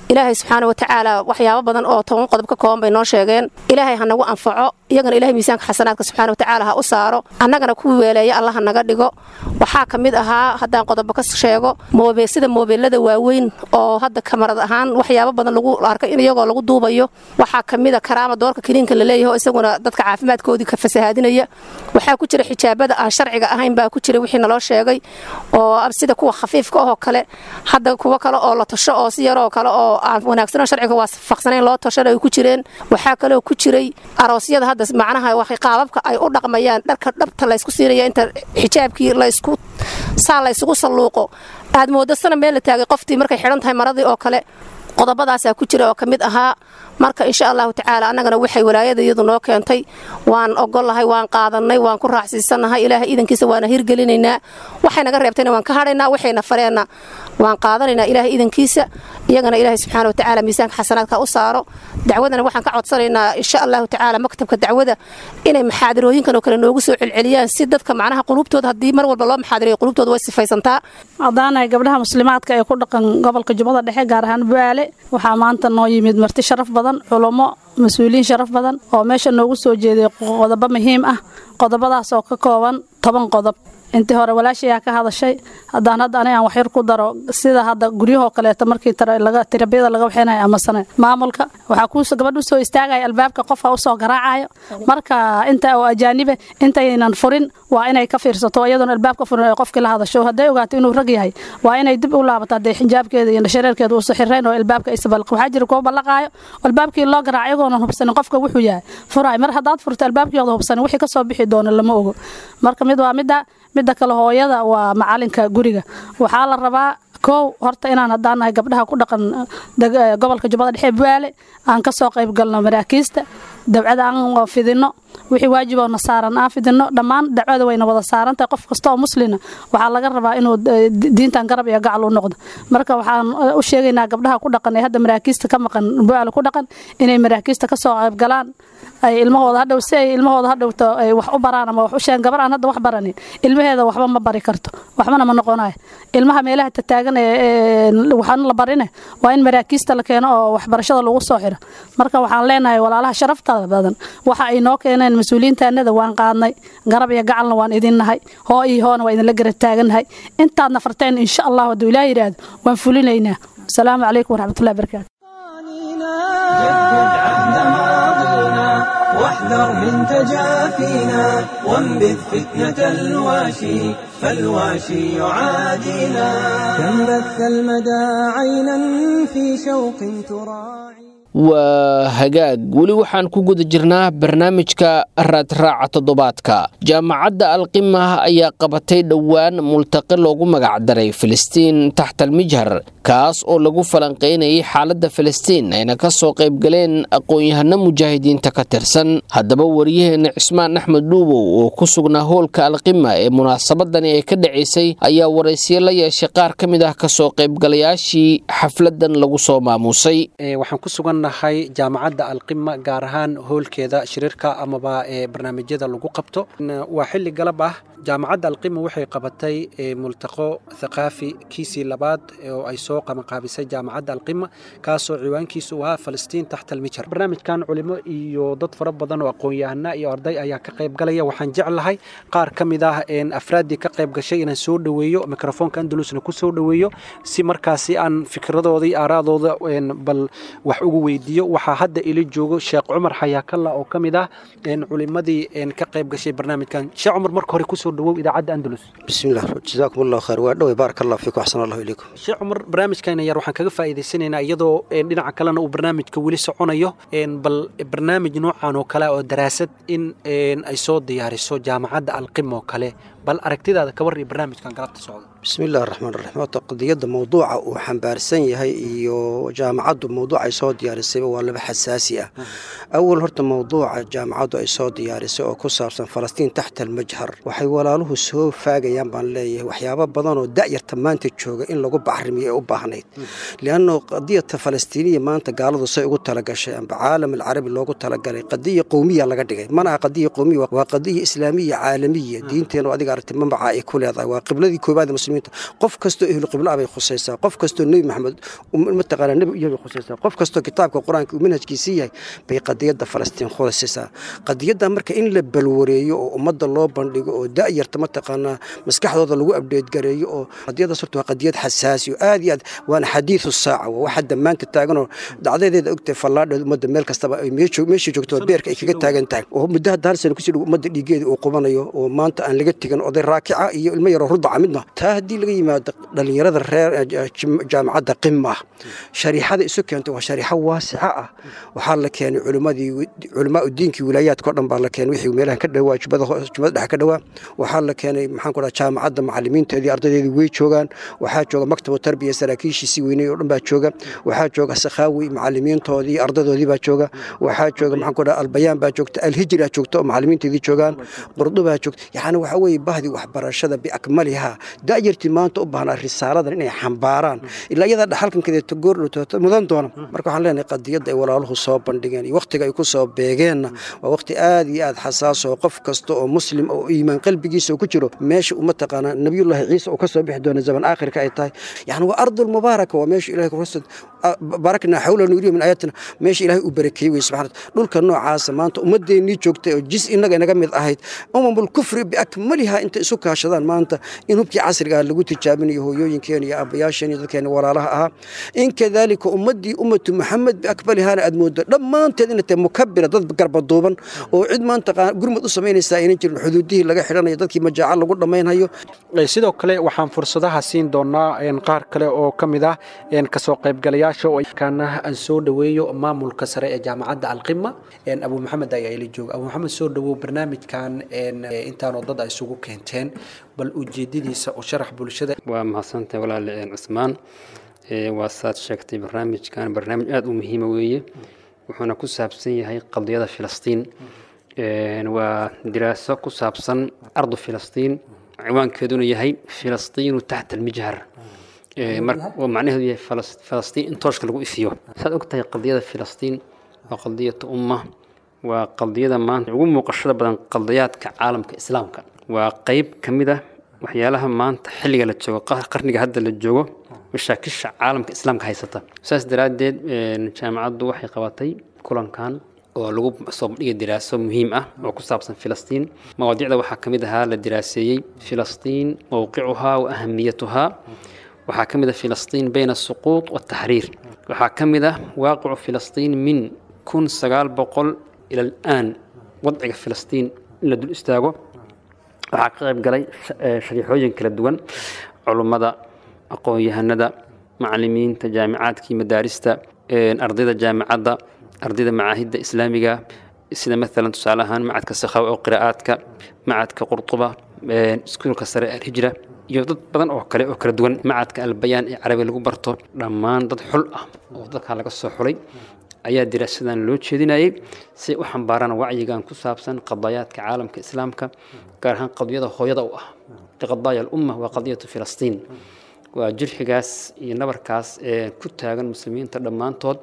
ilaahay subxaana watacaala waxyaabo badan oo toban qodob ka kooban bay noo sheegeen ilaahay ha nagu anfaco iyagana ilahay miisaanka xasanaadka subxaana watacaala ha u saaro annagana kuwii weeleeya allah ha naga dhigo waxaa ka mid ahaa haddaan qodobo ka sheego moobe sida moobeelada waaweyn oo hadda kamarad ahaan waxyaabo badan lagu arkay in iyagoo lagu duubayo waxaa ka mid a karaama doorka kiniinka la leeyahay oo isaguna dadka caafimaadkoodii ka fasahaadinaya waxaa ku jira xijaabada aan sharciga ahayn baa ku jira wixii naloo sheegay oo sida kuwa khafiifka ahoo kale hadda kuwo kale oo la tasho oo si yaroo kale oo aan wanaagsanoo sharciga waafaqsanayn loo tashana ay ku jireen waxaa kaloo ku jiray aroosyada hadda macnaha waxay qaababka ay u dhaqmayaan dharka dhabta laysku siinaya inta xijaabkii laysku saa laysugu salluuqo aad mooddo sana meel la taagay qoftii markay xidhan tahay maradii oo kale qodobadaasaa ku jira oo ka mid ahaa marka insha allahu tacaala annagana waxay walaayada iyadu noo keentay waan ogolahay waan qaadannay waan ku raacsiisanahay ilaahay iidankiisa waana hirgelinaynaa waxay naga reebtayna waan ka hadhaynaa waxayna fareenna waan qaadanaynaa ilaahay iidankiisa iyagana ilaahay subxaana watacaala miisaanka xasanaadka u saaro dacwadana waxaan ka codsanaynaa insha allahu tacaala maktabka dacwada inay maxaadirooyinkan oo kale noogu soo celceliyaan si dadka macnaha qulubtooda haddii mar walba loo maxaadirayo qulubtooda way sifaysantaa haddaanahay gabdhaha muslimaadka ee ku dhaqan gobolka jubbada dhexe gaar ahaan baale waxaa maanta noo yimid marti sharaf badan culummo mas-uuliyiin sharaf badan oo meesha noogu soo jeeday qodobo muhiim ah qodobadaas oo ka kooban toban qodob intii hore walaashayaa ka hadashay haddaan hadda anigaan waxyar ku daro sida hadda guryahoo kaleeto markii tirabiyada laga waxeynayo amasane maamulka waxaa kuu gabadh usoo istaagaya albaabka qofka usoo garaacayo marka inta oo ajaanibe intaynan furin waa inay ka fiirsato iyadoona albaabka furin ay qofkii la hadasho hadday ogaato inuu rag yahay waa inay dib u laabato haddee xijaabkeeda iyo shareerkeeda uusa xirayn oo albaabka isbalq waxaa jira kuwa ballaqaayo albaabkii loo garaaco iyagoonan hubsanin qofka wuxuu yahay furaay mar haddaad furto albaabkiyooda hubsanin wixii kasoo bixi doono lama ogo marka mid waa midda midda kale hooyada waa macalinka guriga waxaa la rabaa kow horta inaan haddaanahay gabdhaha ku dhaqan gobolka jubbada dhexe baale aan kasoo qayb galno maraakiista dabcada aan fidino wixii waajiboona saaran aan fidino dhammaan dacwada wayna wada saarantahay qof kasta oo muslina waxaa laga rabaa inuu diintan garab iyo gacal u noqdo marka waxaan u sheegaynaa gabdhaha ku dhaqan ee hadda maraakiista ka maqan baale ku dhaqan inay maraakiista kasoo qayb galaan ay ilmahooda hadhow si ay ilmahooda hadhowto ay wax u baraan ama wax u sheegan gabar aan hadda wax baranin ilmaheeda waxba ma bari karto waxbana ma noqonayo ilmaha meelaha tataagan ee waxaan la barine waa in maraakiista la keeno oo waxbarashada lagu soo xiro marka waxaan leenahay walaalaha sharaftada badan waxa ay noo keeneen mas-uuliyiintaanada waan qaadnay garab iyo gacalna waan idinnahay hoo iyo hoona waa idinla garab taagannahay intaadna farteen insha allah hadduu ilaah yidhaahdo waan fulinaynaa asalaamu calaykum waraxmatullahi barakaatu واحذر من تجافينا وانبذ فتنة الواشي فالواشي يعادينا كم بث المدى عينا في شوق تراعي waa hagaag weli waxaan ku guda jirnaa barnaamijka raadraaca toddobaadka jaamacadda alqima ayaa qabatay dhowaan multaqi loogu magacdaray filistiin taxtalmijhar kaas oo lagu falanqaynayay xaaladda filistiin ayna ka soo qaybgaleen aqoon-yahano mujaahidiinta ka tirsan haddaba waryaheena cismaan axmed dhuubow oo ku sugnaa hoolka alqima ee munaasabadani ay ka dhacaysay ayaa waraysiyo la yeeshay qaar ka mid ah kasoo qaybgalayaashii xafladan lagu soo maamuusay nahay jaamacadda alqima gaar ahaan hoolkeeda shiriirka amaba ee barnaamijyada lagu qabto waa xilli galab ah jaamacadda alqima waxay qabatay multaqo thaqaafi kiisii labaad oo ay soo qabanqaabisay jaamacadda alqima kaasoo ciwaankiisu u ahaa falastiin taxta almijar barnaamijkan culimo iyo dad fara badan oo aqoon-yahana iyo arday ayaa ka qayb galaya waxaan jeclahay qaar ka mid ah afraaddii ka qayb gashay inaan soo dhoweeyo mikrofoonka andalusna ku soo dhoweeyo si markaasi aan fikradooda iyo aaraadooda bal wax ugu weydiiyo waxaa hadda ila joogo sheekh cumar xayaakalla oo ka mid ah culimadii ka qayb gashay barnaamijkan sheekh cumar marka hore kusoo dhawow idaacadda andalus bismillah jazaakum allahu khayr waa dhowey baarak allah fiikum axsan allahu ilaykum sheekh cumar barnaamijkan yar waxaan kaga faa'iidaysanaynaa iyadoo dhinaca kalena uu barnaamijka weli soconayo bal barnaamij noocan oo kale oo daraasad in ay soo diyaariso jaamacadda alqim oo kale bal aragtidaada ka warri barnaamijkan galabta socda bismillahi raxmaan raxiim horta qadiyadda mawduuca uu xambaarsan yahay iyo jaamacaddu mawduuc ay soo diyaar diyaarisayba waa laba xasaasi ah awal horta mowduuca jaamacaddu ay soo diyaarisay oo ku saabsan falastiin taxta almajhar waxay walaaluhu soo faagayaan baan leeyahay waxyaabo badan oo da'yarta maanta jooga in lagu bacrimiyo ee u baahnayd lianno qadiyata falastiiniya maanta gaaladu say ugu talagashay amba caalam alcarabi loogu talagalay qadiya qowmiya laga dhigay mana aha qadiya qowmiya waa qadiya islaamiya caalamiya diinteenu adiga aragtay mambaca ay ku leedahay waa qibladii koobaad ee muslimiinta qof kastoo ehlu qibla bay khusaysaa qof kastoo nebi maxamed mataqaana nebi iyo bay khusaysaa qof kastoo kitaabka qur-aanka uu manhajkiisii yahay bay qadiyadda falastiin khusaysaa qadiyadda marka in la balwareeyo oo ummadda loo bandhigo oo da'yarta mataqaanaa maskaxdooda lagu abdheedgareeyo oo qadiyaddaas horta waa qadiyad xasaasi oo aad iyo aad waana xadiidu saaca waa waxa damaanta taaganoo dhacdadeeda ogtahay fallaadheed ummadda meel kastaba ay meeshii joogto beerka ay kaga taagan tahay oo muddo hadda hal sana kusii dhow ummadda dhiigeeda uu qubanayo oo maanta aan laga tegin oday raakica iyo ilmo yaroo rudaca midna taa haddii laga yimaado dhallinyarada reer jaamacadda qima shariixada isu keentay waa shariixo waasica ah waxaa la keenay culimmadii culimaa diinkii wilaayaadka o dhan baa la keenay wixii meelahan ka dhawaa jubada jubada dhexe ka dhawaa waxaa la keenay maxaan ku dhaha jaamacadda macallimiinteedii ardaydeedii way joogaan waxaa jooga maktabu tarbiya saraakiishiisii weynay oo dhan baa jooga waxaa jooga sakhaawi macallimiintoodii ardaydoodii baa jooga waxaa jooga maxaan ku dhaha albayaan baa joogta alhijra joogta oo macallimiinteedii joogaan qurdubaa joogta yacni waxaa weeye bahdii waxbarashada biakmaliha da'yartii maanta u baahnaa risaaladan inay xambaaraan ilaa iyadaa dhaxalkankedeeto goordhowtooto mudan doona marka waxaan leenahay qadiyadda ay walaaluhu soo bandhigeen iyo wakhtiga ay ku soo beegeenna waa wakhti aad iyo aad xasaas oo qof kasta oo muslim oo iimaan qalbigiisa uu ku jiro meesha uma taqaanaa nabiyullaahi ciise uu ka soo bixi doona zaman aakhirka ay tahay yacni waa ardul mubaaraka waa meesha ilahay kurasad barakna xawla nuuriya min aayatina meesha ilaahay uu barakeeyey wey subxana dhulka noocaasa maanta ummadeennii joogtay oo jis inaga inaga mid ahayd umamul kufri biakmaliha intay isu kaashadaan maanta in hubkii casriga ah lagu tijaabinayo hooyooyinkeena iyo aabbayaasheen iyo dadkeena walaalaha ahaa in kadaalika ummaddii ummatu maxamed biakmalihana aad moodo dhammaanteed inay tahay mukabira dad garbaduuban oo cid maanta gurmud u samaynaysaa aynan jirin xuduudihii laga xidhanayo dadkii majaaca lagu dhammaynhayo sidoo kale waxaan fursadaha siin doonaa qaar kale oo ka mid ah kasoo qaybgalayaasha oo kaana aan soo dhoweeyo maamulka sare ee jaamacadda alqima abu maxamed ayaa ila jooga abu maxamed soo dhowow barnaamijkan intaanoo dad ay isugu keenteen bal ujeedadiisa u sharax bulshada waa mahadsantahay walaale cusmaan waa saad sheegtay barnaamijkan barnaamij aada u muhiima weeye wuxuuna ku saabsan yahay qadiyada filistiin waa diraaso ku saabsan ardu filistiin ciwaankeeduna yahay filistiinu taxta almijhar oo macnaheedu yahay falastiin in tooshka lagu ifiyo saad ogtahay qadiyada filistiin waa qadiyatu umma waa qadiyada maanta ugu muuqashada badan qadiyaadka caalamka islaamka waa qeyb ka mid ah waxyaalaha maanta xilliga la joogo qarniga hadda la joogo mashaakisha caalamka islaamka haysata saas daraaddeed jaamacaddu waxay qabatay kulankan oo lagu soo bandhigay diraaso muhiim ah oo ku saabsan filistiin mawaadiicda waxaa ka mid ahaa la diraaseeyey filistiin mowqicuhaa wa ahamiyatuhaa waxaa ka mid ah filistiin bayna asuquud wataxriir waxaa ka mid ah waaqicu filistiin min kun sagaal boqol ila alaan wadciga filistiin in la dul istaago waxaa ka qayb galay shariixooyin kala duwan culummada aqoon-yahanada macalimiinta jaamicaadkii madaarista ardayda jaamicadda ardayda macaahidda islaamiga sida maalan tusaale ahaan macadka sakhaw oo qiraa'aadka macadka qurtuba iskuulka sare alhijra iyo dad badan oo kale oo kala duwan macadka albayaan ee carabi lagu barto dhammaan dad xul ah oo dadkaa laga soo xulay ayaa diraasadan loo jeedinayay si u xambaaraan wacyigan ku saabsan qadayaadka caalamka islaamka gaar ahaan qadiyada hooyada u ah qadaaya alumma waa qadiyatu filistiin waa jirxigaas iyo nabarkaas ee ku taagan muslimiinta dhammaantood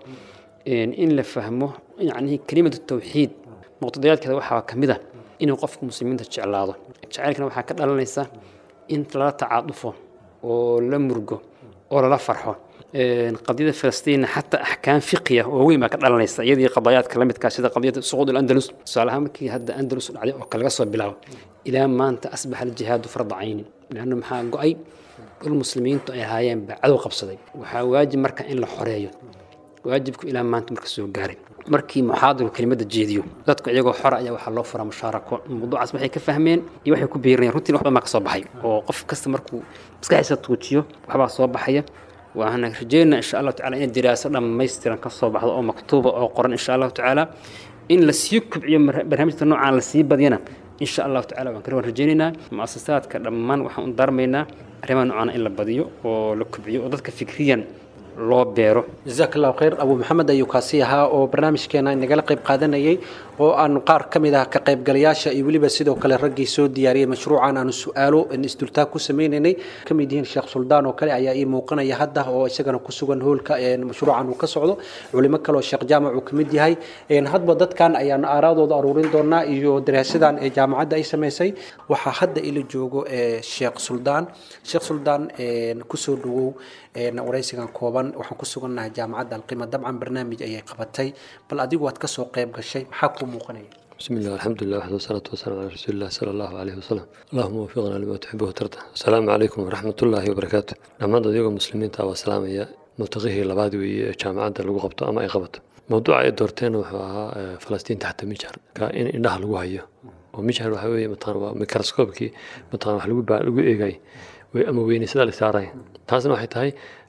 in la fahmo yacnii kelimatu tawxiid muqtadayaadkeeda waxaa ka mid ah inuu qofku muslimiinta jeclaado jacaylkana waxaa ka dhalanaysa in lala tacaadufo oo la murgo oo lala farxo qadiyada falastiinna xataa axkaam fiqiya oo weyn baa ka dhalanaysa iyadii qadayaadka la midkaa sida qadiyada suquud alandalus tusaale ahaan markii hadda andalus dhacday oo kale laga soo bilaabo ilaa maanta asbaxa aljihaadu farda caynin leanna maxaa go-ay dhul muslimiintu ay ahaayeen baa cadow qabsaday waxaa waajib marka in la xoreeyo waajibku ilaa maanta marka soo gaaray markii muxaadiru kelimada jeediyo dadku iyagoo xora ayaa waxaa loo furaa mushaarako mawduucaas waxay ka fahmeen iyo waxay ku biirinayaan runtiin waxba maa ka soo baxay oo qof kasta markuu maskaxiisa tuujiyo waxbaa soo baxaya waxaana rajeynaa insha allahu tacala in diraaso dhammaystiran ka soo baxdo oo maktuuba oo qoran insha allahu tacaala in lasii kubciyo barnaamijka noocaan lasii badiyana insha allahu tacala waan kale waan rajeynaynaa muasasaadka dhammaan waxaan u daarmaynaa arrimaha noocaan in la badiyo oo la kubciyo oo dadka fikriyan loo beero jazaak allahu khayr abu maxamed ayuu kaasi ahaa oo barnaamijkeena nagala qayb qaadanayay oo aanu qaar ka mid ah ka qaybgalayaasha iyo weliba sidoo kale raggii soo diyaariyey mashruucan aanu su-aalo isdultaag ku sameynaynay ka mid yihiin sheekh suldaan oo kale ayaa ii muuqanaya hadda oo isagana ku sugan hoolka mashruucan uu ka socdo culimo kale oo sheekh jaamac uu ka mid yahay hadba dadkan ayaanu aaraadooda aruurin doonaa iyo daraasadan ee jaamacadda ay samaysay waxaa hadda ila joogo sheekh suldaan sheekh suldaan kusoo dhawow waraysigan kooban waxaan ku sugannahay jaamacadda alqima dabcan barnaamij ayay qabatay bal adigu waad kasoo qayb gashay maxaa kuu muuqanaya بسم الله الحمد لله وحده والصلاة والسلام على رسول الله صلى الله عليه وسلم اللهم وفقنا لما تحبه وترضى السلام عليكم ورحمة الله وبركاته لما ديوغا مسلمين تاوى السلام يا ملتقيه لبعض جامعة لغو قبطة أما أي قبطة موضوع أي دورتين وحوها فلسطين تحت مجهر كإن إنها لغو هيا ومجهر وحوي مطان وميكروسكوبكي مطان وحلو لغو إيغاي أما ويني سدا لسارين تاسنا waxay tahay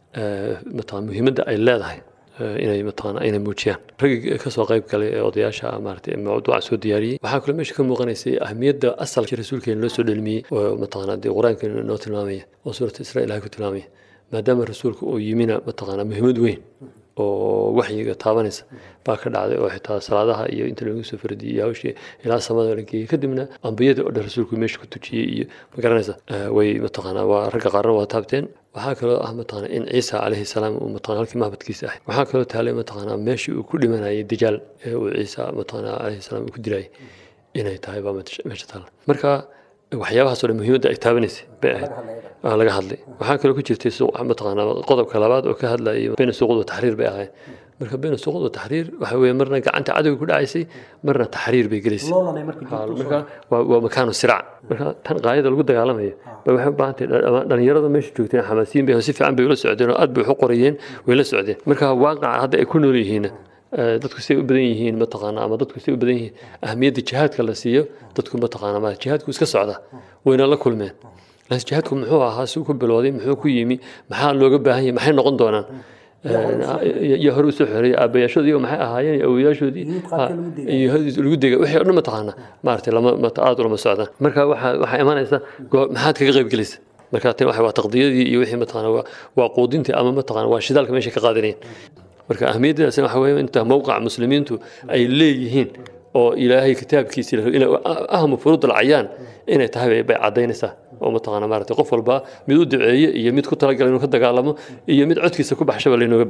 mataan muhiimadda ay leedahay inay mataqaana inay muujiyaan raggii kasoo qayb galay ee odayaasha maaragtay mawduuca soo diyaariyey waxaa kaloo meesha ka muuqanaysay ahmiyadda asalka rasuulkeena loo soo dhelmiyey oo mataqaana dee qur-aankeena noo tilmaamaya oo suurata israa ilahay ku tilmaamaya maadaama rasuulka uu yimina mataqaana muhiimad weyn oo waxyiga taabanaysa baa ka dhacday oo xitaa salaadaha iyo inta lagu soo fardiyey iyo hawshii ilaa samada la geeyey kadibna ambiyada oo dhan rasuulku meesha ku tujiyey iyo magaranaysa way mataqaana waa ragga qaarna waa taabteen waxaa kaloo ah mataqaana in ciisa calayhi salaam uu mataqaana halkii mahbadkiisa ahay waxaa kaloo taalay mataqaana meeshii uu ku dhimanayay dajaal ee uu ciisa mataqaana calayhi salaam uu ku dilayay inay tahay baa meesha taalla marka waxyaabahaasoo dhan muhiimadda ay taabanaysay bay ahayd waa laga hadlay waxaa kaloo ku jirtay mataqaana qodobka labaad oo ka hadlayay bayna suuqud wa taxriir bay ahayd marka bayna suuqud wa taxriir waxa weeye marna gacanta cadowga ku dhacaysay marna taxriir bay gelaysay marka waa makaanu sirac marka tan qaayada lagu dagaalamayo bay waxay u baahan tahay dhalinyarada meesha joogteen xamaasiyin bay si fiican bay ula socdeen oo aad bay wax u qorayeen way la socdeen marka waaqaca hadda ay ku nool yihiin dadku say u badan yihiin mataqaana ama dadku say u badan yihiin ahmiyadda jihaadka la siiyo dadku mataqaana ma jihaadku iska socda wayna la kulmeen laakiin jihaadku muxuu ahaa si ku bilowday muxuu ku yimi maxaa looga baahan yahay maxay noqon doonaan iyo hore usoo xoreeyay aabayaashoodii iyo maxay ahaayeen awooyaashoodii iyo lagu dega wixii o dhan mataqaana maaragtay lama aad ulama socdaan marka waxaa waxaa imanaysa maxaad kaga qayb gelaysa marka tan waa taqdiyadii iyo wixii mataqaana waa quudintii ama mataqaana waa shidaalka meesha ka qaadanayeen marka ahmiyaddaas waxa weeye inta mowqaca muslimiintu ay leeyihiin oo ilaahay kitaabkiisa ahmu furuud alcayaan inay tahay bay caddaynaysaa oo mataqaana maaragtay qof walba mid u duceeye iyo mid ku talagala inuu ka dagaalamo iyo mid codkiisa ku baxshaba laynooga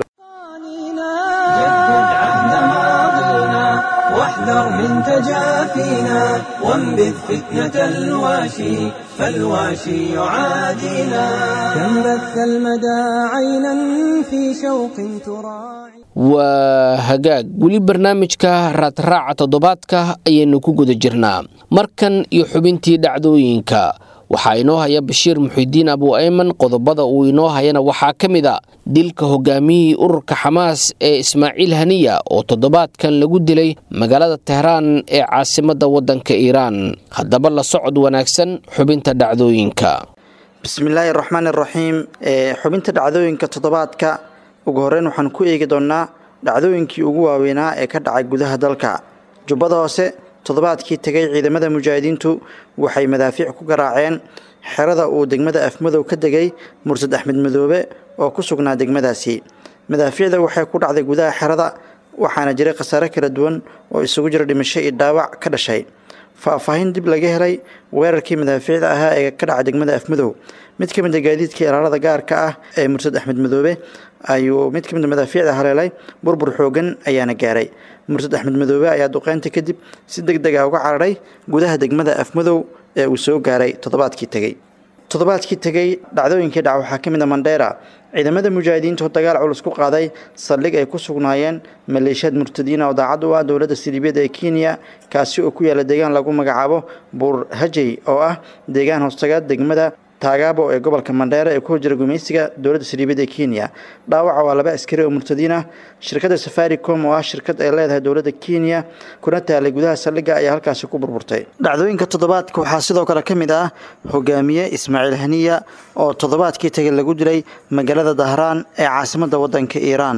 واحذر من تجافينا وانبذ فتنة الواشي فالواشي يعادينا كم بث المدى عينا في شوق تراعي waa hagaag weli barnaamijka raadraaca toddobaadka ayaynu ku guda jirnaa markan iyo xubintii dhacdooyinka waxaa inoo haya bashiir muxidiin abu ayman qodobada uu inoo hayana waxaa ka mid a dilka hogaamiyihii ururka xamaas ee ismaaciil haniya oo toddobaadkan lagu dilay magaalada tehraan ee caasimadda waddanka iiraan haddaba la socod wanaagsan xubinta dhacdooyinka bismillaahi raxmaan iraxiim xubinta dhacdooyinka toddobaadka ugu horreyn waxaan ku eegi doonnaa dhacdooyinkii ugu waaweynaa ee ka dhacay gudaha dalka jubbada hoose toddobaadkii tegay ciidamada mujaahidiintu waxay madaafiic ku garaaceen xerada uu degmada afmadow ka degay mursad axmed madoobe oo ku sugnaa degmadaasi madaafiicda waxay ku dhacday gudaha xerada waxaana jiray khasaare kala duwan oo isugu jira dhimasho iyo dhaawac ka dhashay faahfaahin dib laga helay weerarkii madaafiicda ahaa ee ka dhacay degmada afmadow mid ka mid a gaadiidkii ilaalada gaarka ah ee mursad axmed madoobe ayuu mid ka mid a madaafiicda haleelay burbur xoogan ayaana gaaray mursad axmed madoobe ayaa duqeynta kadib si deg deg ah uga cararay gudaha degmada afmadow ee uu soo gaaray toddobaadkii tegey toddobaadkii tegey dhacdooyinkii dhac waxaa ka mid a mandheera ciidamada mujaahidiintu dagaal culus ku qaaday saldhig ay ku sugnaayeen maleeshiyaad murtadiina oo daacad u ah dowladda siliibiyada ee kenya kaasi oo ku yaala deegaan lagu magacaabo buur hajey oo ah deegaan hoostaga degmada taagaabo ee gobolka mandheera ee ku horjira gumaysiga dowladda saliibiyada ee kenya dhaawaca waa laba askari oo murtadiin ah shirkadda safaricom oo ah shirkad ay leedahay dowladda kenya kuna taalay gudaha saldhigga ayaa halkaasi ku burburtay dhacdooyinka toddobaadka waxaa sidoo kale ka mid ah hogaamiye ismaaciil haniya oo toddobaadkii tagay lagu dilay magaalada dahraan ee caasimadda waddanka iiraan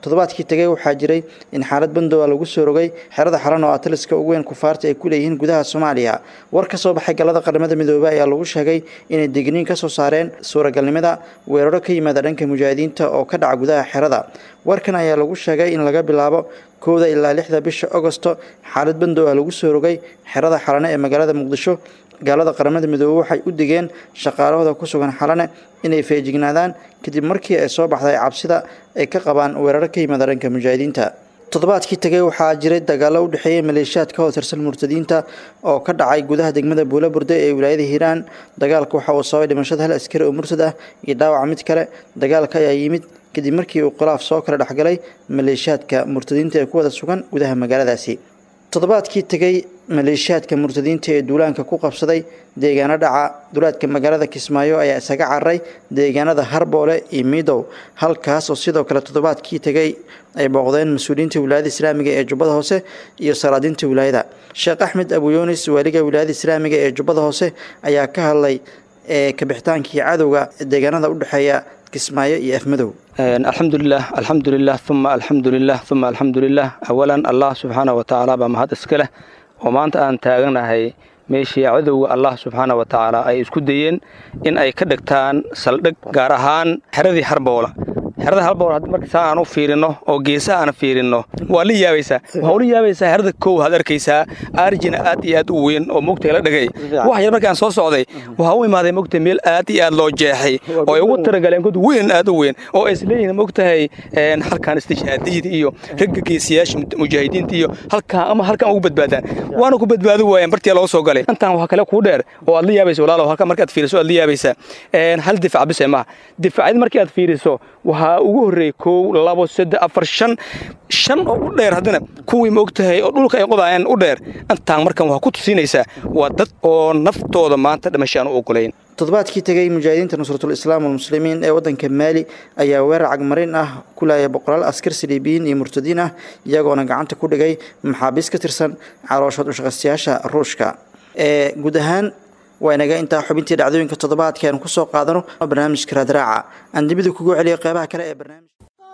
toddobaadkii tegay waxaa jiray in xaalad bandowa lagu soo rogay xerada xalan oo ataliska ugu weyn kufaarta ay ku leeyihiin gudaha soomaaliya war ka soo baxay galada qaramada midoobey ayaa lagu sheegay inay digniin ka soo saareen suuragalnimada weeraro ka yimaada dhanka mujaahidiinta oo ka dhaca gudaha xerada warkan ayaa lagu sheegay in laga bilaabo kowda ilaa lixda bisha agosto xaalad bandow ah lagu soo rogay xerada xalane ee magaalada muqdisho gaalada qaramada midoobey waxay u digeen shaqaalahooda ku sugan xalane inay feejignaadaan kadib markii ay soo baxday cabsida ay ka qabaan weeraro ka yimaada dhanka mujaahidiinta toddobaadkii tegay waxaa jiray dagaalo u dhexeeyay maleeshiyaad ka hotirsan murtadiinta oo ka dhacay gudaha degmada buula burde ee wilaayada hiiraan dagaalka waxa uu sababay dhimashada hal askari oo murtad ah iyo dhaawaca mid kale dagaalka ayaa yimid kadib markii uu khilaaf soo kala dhexgalay maleeshiyaadka murtadiinta ee ku wada sugan gudaha magaaladaasi toddobaadkii tegay maleeshiyaadka murtadiinta ee duulaanka ku qabsaday deegaano dhaca dulaadka magaalada kismaayo ayaa isaga cararay deegaanada harboole iyo miidow halkaas oo sidoo kale toddobaadkii tegay ay booqdeen mas-uuliyiinta wilaayada islaamiga ee jubbada hoose iyo salaadiinta wilaayada sheekh axmed abuyunis waaliga wilaayada islaamiga ee jubbada hoose ayaa ka hadlay ee kabixitaankii cadowga deegaanada u dhexeeya kismaayo iyo afmadow alxamdulilah alxamdulilah uma alxamdulilah uma alxamdulilah awalan allah subxaana wa tacaala baa mahad iska leh oo maanta aan taaganahay meeshii cadowga allah subxaana wa tacaala ay isku dayeen in ay ka dhigtaan saldhig gaar ahaan xeradii harboola xerada halbool haddii marka saa aan u fiirino oo geesaha aan fiirino waa la yaabaysaa waxaa ula yaabaysaa xerada kow had arkaysaa arjina aad iyo aad u weyn oo mugtay la dhagay wax yar markaan soo socday waxaa u imaaday mugtay meel aad iyo aad loo jeexay oo ay ugu taragaleen god weyn aad u weyn oo ay isleeyihiin mugtahay halkaan istishhaadiyada iyo ragga geesiyaasha mujaahidiinta iyo halkaa ama halkaan ugu badbaadaan waana ku badbaadi waayeen bartii loo soo galay intaan waxaa kale kuu dheer oo aad la yaabaysa walaalow halka markaad fiiriso aad la yaabaysaa hal difac bise maaha difacyada markii aad fiiriso waxaa ugu horreeyey kow labo saddex afar shan shan oo u dheer haddana kuwii maogtahay oo dhulka ay qodaayeen u dheer intaan markan waxaa ku tusinaysaa waa dad oo naftooda maanta dhimasho aan u ogolayn toddobaadkii tegay mujaahidiinta nusratul islaam walmuslimiin ee waddanka maali ayaa weerar cagmarin ah ku laayay boqolaal askar saliibiyiin iyo murtadiin ah iyagoona gacanta ku dhigay maxaabiis ka tirsan calooshood ushaqaystayaasha ruushka ee guud ahaan waa inaga intaa xubintii dhacdooyinka toddobaadka aan ku soo qaadano barnaamijka raadraaca aan dibida kugu celiyo qeybaha kale ee barnaamij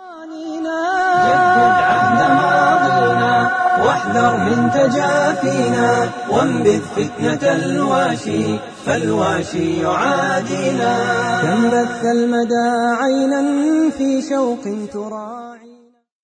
واحذر من تجافينا وانبذ فتنة الواشي فالواشي يعادينا كم بث المدى عينا في شوق تراعي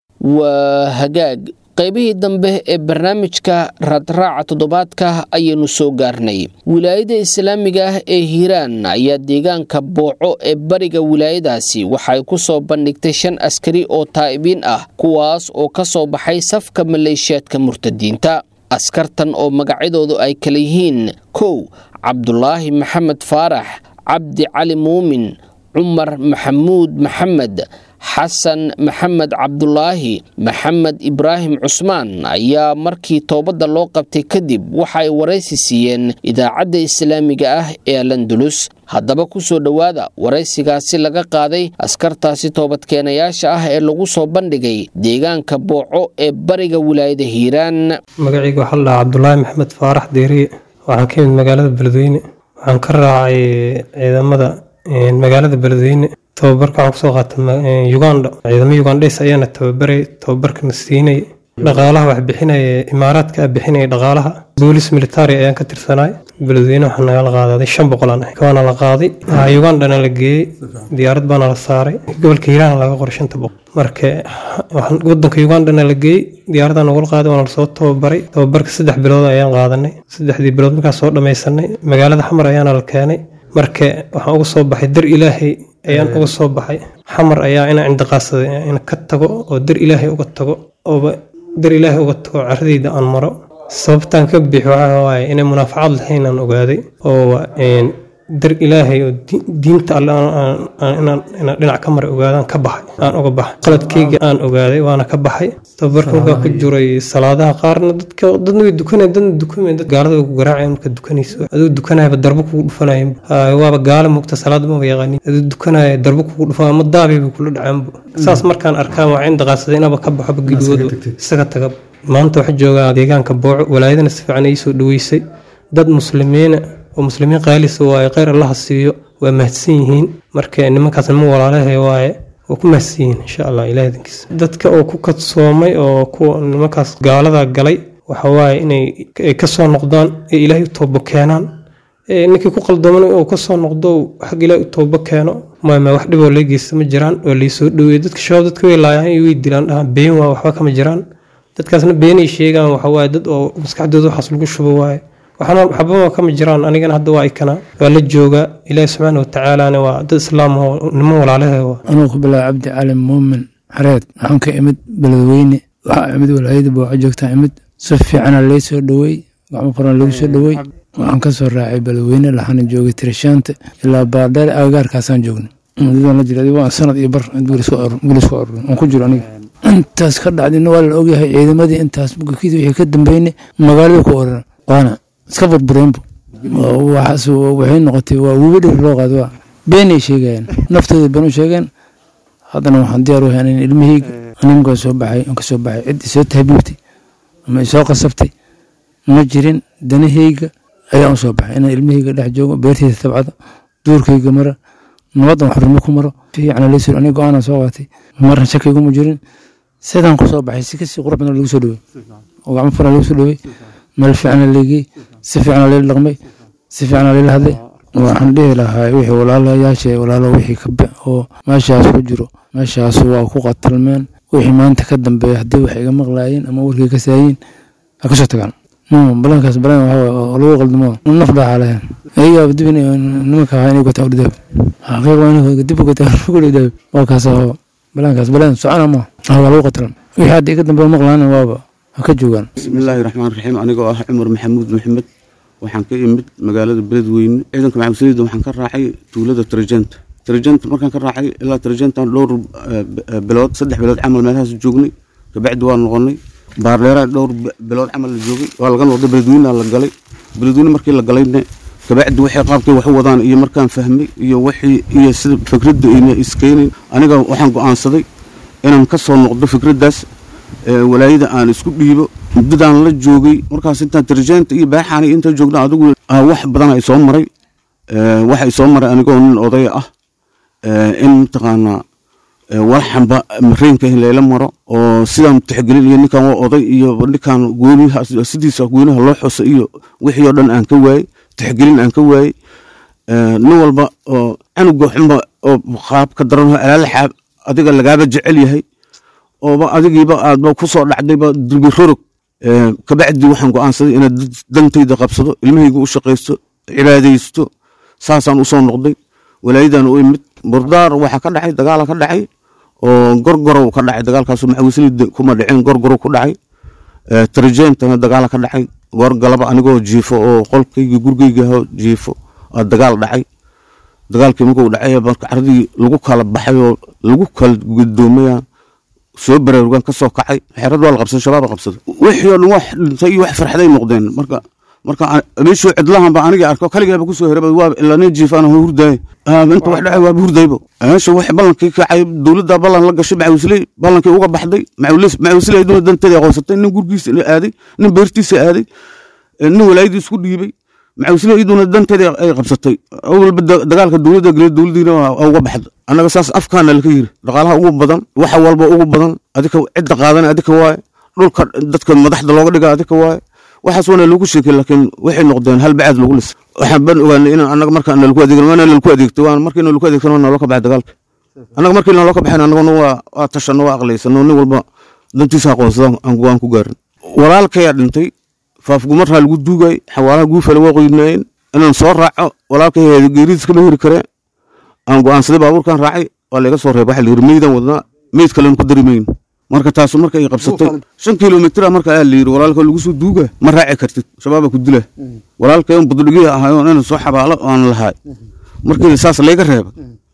وهجاج qaybihii dambe ee barnaamijka raadraaca toddobaadka ayaynu soo gaarnay wilaayada islaamiga ah ee hiiraan ayaa deegaanka booco ee bariga wilaayadaasi waxay ku soo bandhigtay shan askari oo taa'ibiin ah kuwaas oo ka soo baxay safka maleeshiyaadka murtadiinta askartan oo magacyadoodu ay kala yihiin kow cabdulaahi maxamed faarax cabdi cali muumin cumar maxamuud maxamed xasan maxamed cabdulaahi maxamed ibraahim cusmaan ayaa markii toobadda loo qabtay kadib waxa ay waraysi siiyeen idaacadda islaamiga ah ee alandulus haddaba ku soo dhowaada waraysigaasi laga qaaday askartaasi toobadkeenayaasha ah ee lagu soo bandhigay deegaanka booco ee bariga wilaayada hiiraan magacayga waxaa la dhahaa cabdulaahi maxamed faarax deeriye waxaan ka yimid magaalada beledweyne waxaan ka raacay ciidamada magaalada beledweyne tababarka waxaan kusoo qaatay uganda ciidamo ugandhes ayaana tababaray tababarkana siinay dhaqaalaha wax bixinaya imaaraadka ah bixinaya dhaqaalaha boolis military ayaan ka tirsanaay beledweyne waxaa nagala qaadaday shan boqolaan ah waana la qaaday ugandana la geeyey diyaarad baana la saaray gobolka hiiraan laga qoray shanta boqol marka wadanka ugandana la geeyey diyaaradaa nagula qaaday waana lasoo tababaray tababarka saddex bilood ayaan qaadanay saddexdii bilood markaan soo dhamaysanay magaalada xamar ayaana la keenay marka waxaan uga soo baxay dar ilaahay ayaan uga soo baxay xamar ayaa inaan cindiqaadsaday in ka tago oo dar ilaahay uga tago ooba dar ilaahay uga tago caradayda aan maro sababtaan ka bixi waxaa waaye inay munaafacad lahayn aan ogaaday oo dar ilaahay oo diinta alle inaan dhinac ka maray ogaadaan ka baxay aan uga baxay qaladkayga aan ogaaday waana ka baxay tababarka markaa ku jiray salaadaha qaarna dadka dadna way dukanay dadna dukamay dad gaalada way ku garaacayaan marka dukanayso aduu dukanayaba darbo kugu dhufanayeen waaba gaala mugta salaada maba yaqaanin aduu dukanaya darbo kugu dhufan ama daabay bay kula dhacaanbu saas markaan arkaan waa cindaqaadsaday inaba ka baxoba gidwoodu isaga taga maanta waxaa joogaa deegaanka booco walaayadana si fiican ay soo dhaweysay dad muslimiina oo muslimiin qaalisa waaye kheyr allaha siiyo waa mahadsan yihiin marka nimankaas nima walaalahay waaye waa ku mahadsiyiin insha allah ilaah dankiisa dadka oo ku kadsoomay oo kuwa nimankaas gaalada galay waxa waaye inay ay ka soo noqdaan ee ilaahay u toobo keenaan ee ninkii ku qaldaman oo ka soo noqdo xag ilaahay u toobo keeno maama wax dhiboo laga geysta ma jiraan waa laysoo dhaweeyey dadka shabaab dadka way laayaan iyo way dilaan dhahaan been waa waxba kama jiraan dadkaasna beenay sheegaan waxa waaye dad oo maskaxdooda waxaas lagu shubo waaye waxna waxbaba kama jiraan anigana hadda waa ikana waa la joogaa ilaahi subxaana watacaalana waa dad islaam oo niman walaalahe waa anuu ku bilaaba cabdi cali muumin xareed waxaan ka imid beledweyne waxaa imid walaayada booca joogtaa imid si fiicana lay soo dhowey gacmo qoran lagu soo dhowey waxaan ka soo raacay beledweyne laxana joogay tirishaanta ilaa baardheer agagaarkaasaan joognay mudadaan la jiray waa sanad iyo bar guulis ku arurin aan ku jiro aniga intaas ka dhacdina waa la ogyahay ciidamadii intaas bukakidii wixii ka dambeynay magaalada ku oran waana iska burbureenbu waxaas waxay noqotay waa webi dhir loo qaado waa beenay sheegayaan naftooda been u sheegeen haddana waxaan diyaar u hayn in ilmahayga animkaa soo baxay aan ka soo baxay cid isoo tahbiibtay ama isoo qasabtay ma jirin danahayga ayaan u soo baxay inaan ilmahayga dhex joogo beertayda tabcada duurkayga mara nabadan xurimo ku maro fiicana laysur aniga go-aanaan soo qaatay marna shakiguma jirin sidaan ku soo baxay si kasii qurux badan lagu soo dhowey oo gacmo furan lagu soo dhowey meel fiicana leegey si fiicana layla dhaqmay si fiicana layla hadlay waxaan dhihi lahaa wixii walaalayaasha walaalo wixii kabe oo meeshaas ku jiro meeshaas waa ku qatalmeen wixii maanta ka dambeeya haddii wax iga maqlaayeen ama warkay ka saayiin ha kasoo tagaan balankaas balan waxaa lagu qaldamo naf dhaaxa lahayn ayagaa dib nimanka ahaa inay gataa udhidaab xaqiiq waa inay dib gataa udhidaab waa kaas balankaas balan socona ma waa lagu qatalma wixii hadda iga dambeeya maqlaana waaba ha ka joogaan bismillaahi raxmaan raxiim anigoo ah cumar maxamuud maxamed waxaan ka imid magaalada beledweyne ciidanka maxamudsaliida waxaan ka raacay tuulada tarjanta tarjanta markaan ka raacay ilaa tarjantan dhowr bilood saddex bilood camal meelahaas joognay kabacdi waa noqonay baardheera dhowr bilood camal la joogay waa laga noqday beledweynea la galay beledweyne markii la galayna kabacdi waxay qaabkay wax u wadaan iyo markaan fahmay iyo wixii iyo sida fikradda ayna iskeenayn aniga waxaan go-aansaday inaan ka soo noqdo fikraddaas walaayada aan isku dhiibo muddadaan la joogay markaas intaan tarjeenta iyo baaxaan iyo intaan joogna adigu wax badan ay soo maray waxa ay soo maray anigoo nin odaya ah in mataqaanaa walaxanba mareenka layla maro oo sidaan tixgelin iyo ninkan waa oday iyo ninkan gooniha sidiisa gooniha loo xusa iyo wixii oo dhan aan ka waayey tixgelin aan ka waayey nin walba oo canuga xunba oo qaab ka daran alaalaxaab adiga lagaaba jecel yahay ooba adigiiba aadba ku soo dhacdayba durbi rorog kabacdi waxaan go-aansaday inaad dantayda qabsado ilmahayga u shaqaysto cibaadaysto saasaan usoo noqday walaayadan u imid burdaar waxaa ka dhacay dagaala ka dhacay oo gorgorow ka dhacay dagaalkaas maxawislida kuma dhicin gorgorow ku dhacay tarjeentana dagaala ka dhacay goorgalaba anigoo jiifo oo qolkayga gurigayga jiifo dagaal dhacay dagaalkii markuu dhacay carradii lagu kala baxay oo lagu kala gudoomaya soo baraarugaan ka soo kacay xeerad waa la qabsaday shabaab la qabsaday wixii oo dhan wax dhintay iyo wax farxaday noqdeen marka marka meeshuu cidlahan ba aniga arko kaligaaba kusoo heraba waa ilaa nin jiifaan hurdaay inta wax dhacay waaba hurdaybo meesha wax ballankii kacay dowladda ballan la gashay macawisley ballankii uga baxday macawisley aduna danteeda aqoonsatay nin gurgiisa aaday nin beertiisa aaday nin walaayadii isku dhiibay macawisley iyaduna danteeda ay qabsatay awalba dagaalka dowladda gale dowladdiina uga baxda annaga saas afkaana laka yiri dhaqaalaha ugu badan waxa walba ugu badan adika cidda qaadana adika waaye dhulka dadka madaxda looga dhiga adika waaye waxaas waana lagu sheekay laakiin waxay noqdeen hal bacaad lagu lis waxaan ban ogaanay in annaga marka nalaku adeegno waana nalaku adeegto waan markii nalaku adeegtano waa naloo ka baxay dagaalka annaga markii naloo ka baxayn annaguna waa waa tashano waa aqlaysano nin walba dantiisa aqoonsada aan ku gaarin walaalkayaa dhintay faafgumarraa lagu duugay xawaalaha guufale waa qoynaayeen inaan soo raaco walaalkay geeridiis kama heri kareen aan go-aansaday baabuurkan raacay waa layga soo reeba waxa la yiri meydaan wadnaa meyd kalena ku dari mayno marka taasu marka ay qabsatay shan kilomitr marka ayaa la yiri walaalka lagu soo duuga ma raaci kartid shabaaba ku dila walaalkay on bududhigiya ahayo inaan soo xabaalo aan lahaay markii saas layga reeba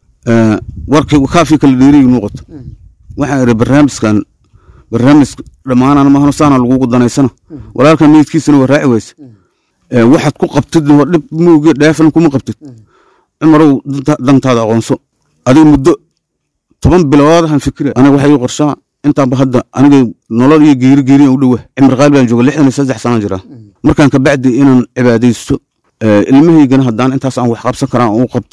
warkii kaafii kala dheeriyu noqoto waxaan iri barnaamijkan barnaamij dhammaanaan mahano saana lagugu danaysana walaalkan meydkiisana waa raaci wayse waxaad ku qabtid waa dhib mooge dheefan kuma qabtid cumarow dantaada aqoonso adiga muddo toban biloodahan fikira aniga waxay ii qorshaa intaanba hadda aniga nolol iyo geeri geeriyan u dhowa cimri qaali baan jooga lixdan iyo saddex sanaan jiraa markaan kabacdi inaan cibaadaysto ilmahaygana haddaan intaas aan wax qabsan karaan u qabto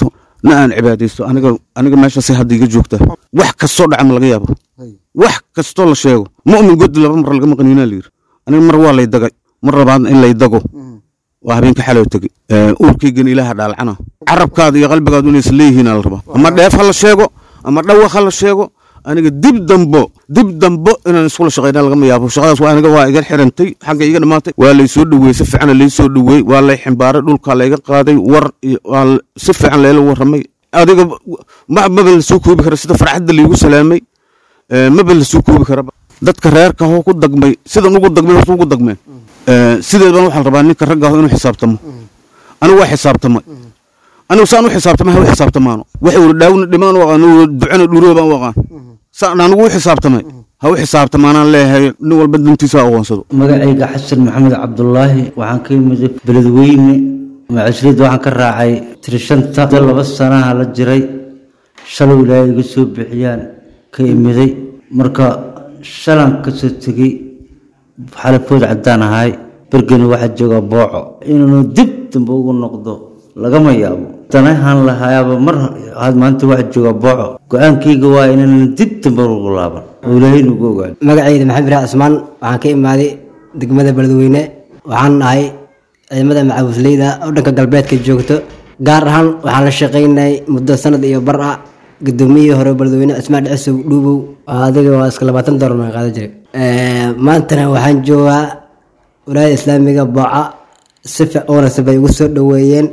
na aan cibaadaysto aniga aniga meeshaasay hadda iga joogtaa wax kastoo dhaca ma laga yaabo wax kastoo la sheego mu'min god laba mar laga maqaniinaa layidhi aniga mar waa lay dagay mar labaadna in lay dago waa habeenka xaloo tegey uurkaygana ilaaha dhaalcana carabkaada iyo qalbigaadu inaysan leeyihiinaa la rabaa ama dheef ha la sheego ama dhawaq ha la sheego aniga dib dambo dib dambo inaan iskula shaqayna lagama yaabo shaqadaas waa aniga waa iga xirantay xagga iga dhammaatay waa lay soo dhoweeyey si fiican lay soo dhoweeyey waa lay ximbaaray dhulka layga qaaday war iyo waa si fiican layla warramay adiga ma maba la soo koobi kara sida farxadda laygu salaamay maba la soo koobi karaba dadka reerka hoo ku dagmay sidan ugu dagmay horta ugu dagmeen sideedban waxaa la rabaa ninka ragga aho inuu xisaabtamo anigu waa xisaabtamay anigu saan u xisaabtamay ha u xisaabtamaano waxay wada dhaawna dhimaan u aqaan ducana dhuuroo baan u aqaan saan anigu u xisaabtamay ha u xisaabtamaanaan leeyahay nin walba dantiisa ha aqoonsado magacayga xasan maxamed cabdulaahi waxaan ka yimid beledweyne macisriid waxaan ka raacay tirishanta laba sanaha la jiray shalay ilaahay iga soo bixiyaan ka imiday marka shalan kasoo tegey xalafood caddaan ahay bergeni waxaa joogaa booco inuunu dib dambe ugu noqdo lagama yaabo danahan lahayaaba mar had maanta waxaa joogaa booco go-aankayga waa inaanan dib dambe ugu laaban oo ilaahay nugu ogaado magacayda maxamed ibraah cismaan waxaan ka imaaday degmada beledweyne waxaan nahay ciidamada macawisleyda oo dhanka galbeedka joogto gaar ahaan waxaan la shaqaynay muddo sanad iyo bar ah gudoomiyihii hore beledweyne cismaan dhicisow dhuubow adiga waa iska labaatan doolar aan qaadan jiray maantana waxaan joogaa walaayada islaamiga booca si wanaagsan bay igu soo dhoweeyeen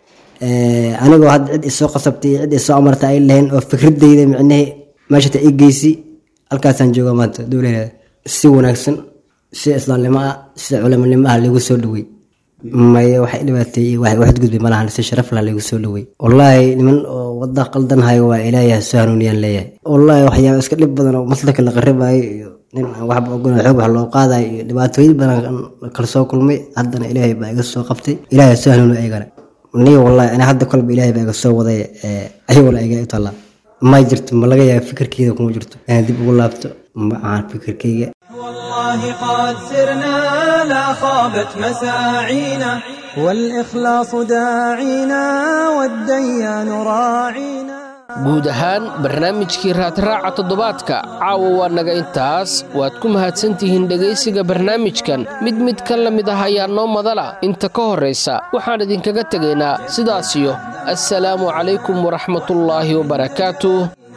anigoo hadda cid isoo qasabtay iyo cid isoo amarta ay lahayn oo fikradeyda micnihii meeshata i geysi halkaasaan joogaa maanta dowlaheeda si wanaagsan si islaamnimo ah si culamonimo ah lagu soo dhowey maye waxay dhibaateeyey wax waxadgudbay malahan si sharaf lah lagu soo dhowey wallaahi niman oo wada qaldan hayo waa ilaahay soo hanuuniyaan leeyahay wallaahi waxyaaba iska dhib badan oo maslaka la qaribayo iyo nin aan waxba ogolan xoog wax loo qaadayo iyo dhibaatooyin badan kala soo kulmay haddana ilaahay baa iga soo qabtay ilaahay soo hanuuni aygana niga wallaahi ani hadda kolba ilaahay baa iga soo waday ayagoo la iga u taallaa ma jirto ma laga yaaba fikirkeyda kuma jirto inaan dib ugu laabto ma ahan fikirkeyga والله قد سرنا لا خابت مساعينا والإخلاص داعينا والديان راعينا guud ahaan barnaamijkii raadraaca toddobaadka caawa waa naga intaas waad ku mahadsantihiin dhegaysiga barnaamijkan mid mid ka la mid ah ayaa noo madala inta ka horraysa waxaan idinkaga tegaynaa sidaasiyo assalaamu calaykum waraxmatullaahi wabarakaatuh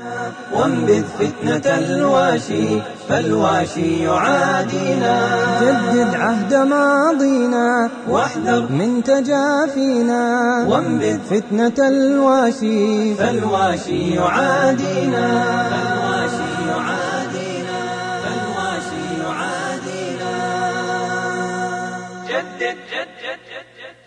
وانبذ فتنة الواشي فالواشي يعادينا جدد عهد ماضينا واحذر من تجافينا وانبذ فتنة الواشي فالواشي يعادينا فالواشي يعادينا فالواشي يعادينا جدد جدد جدد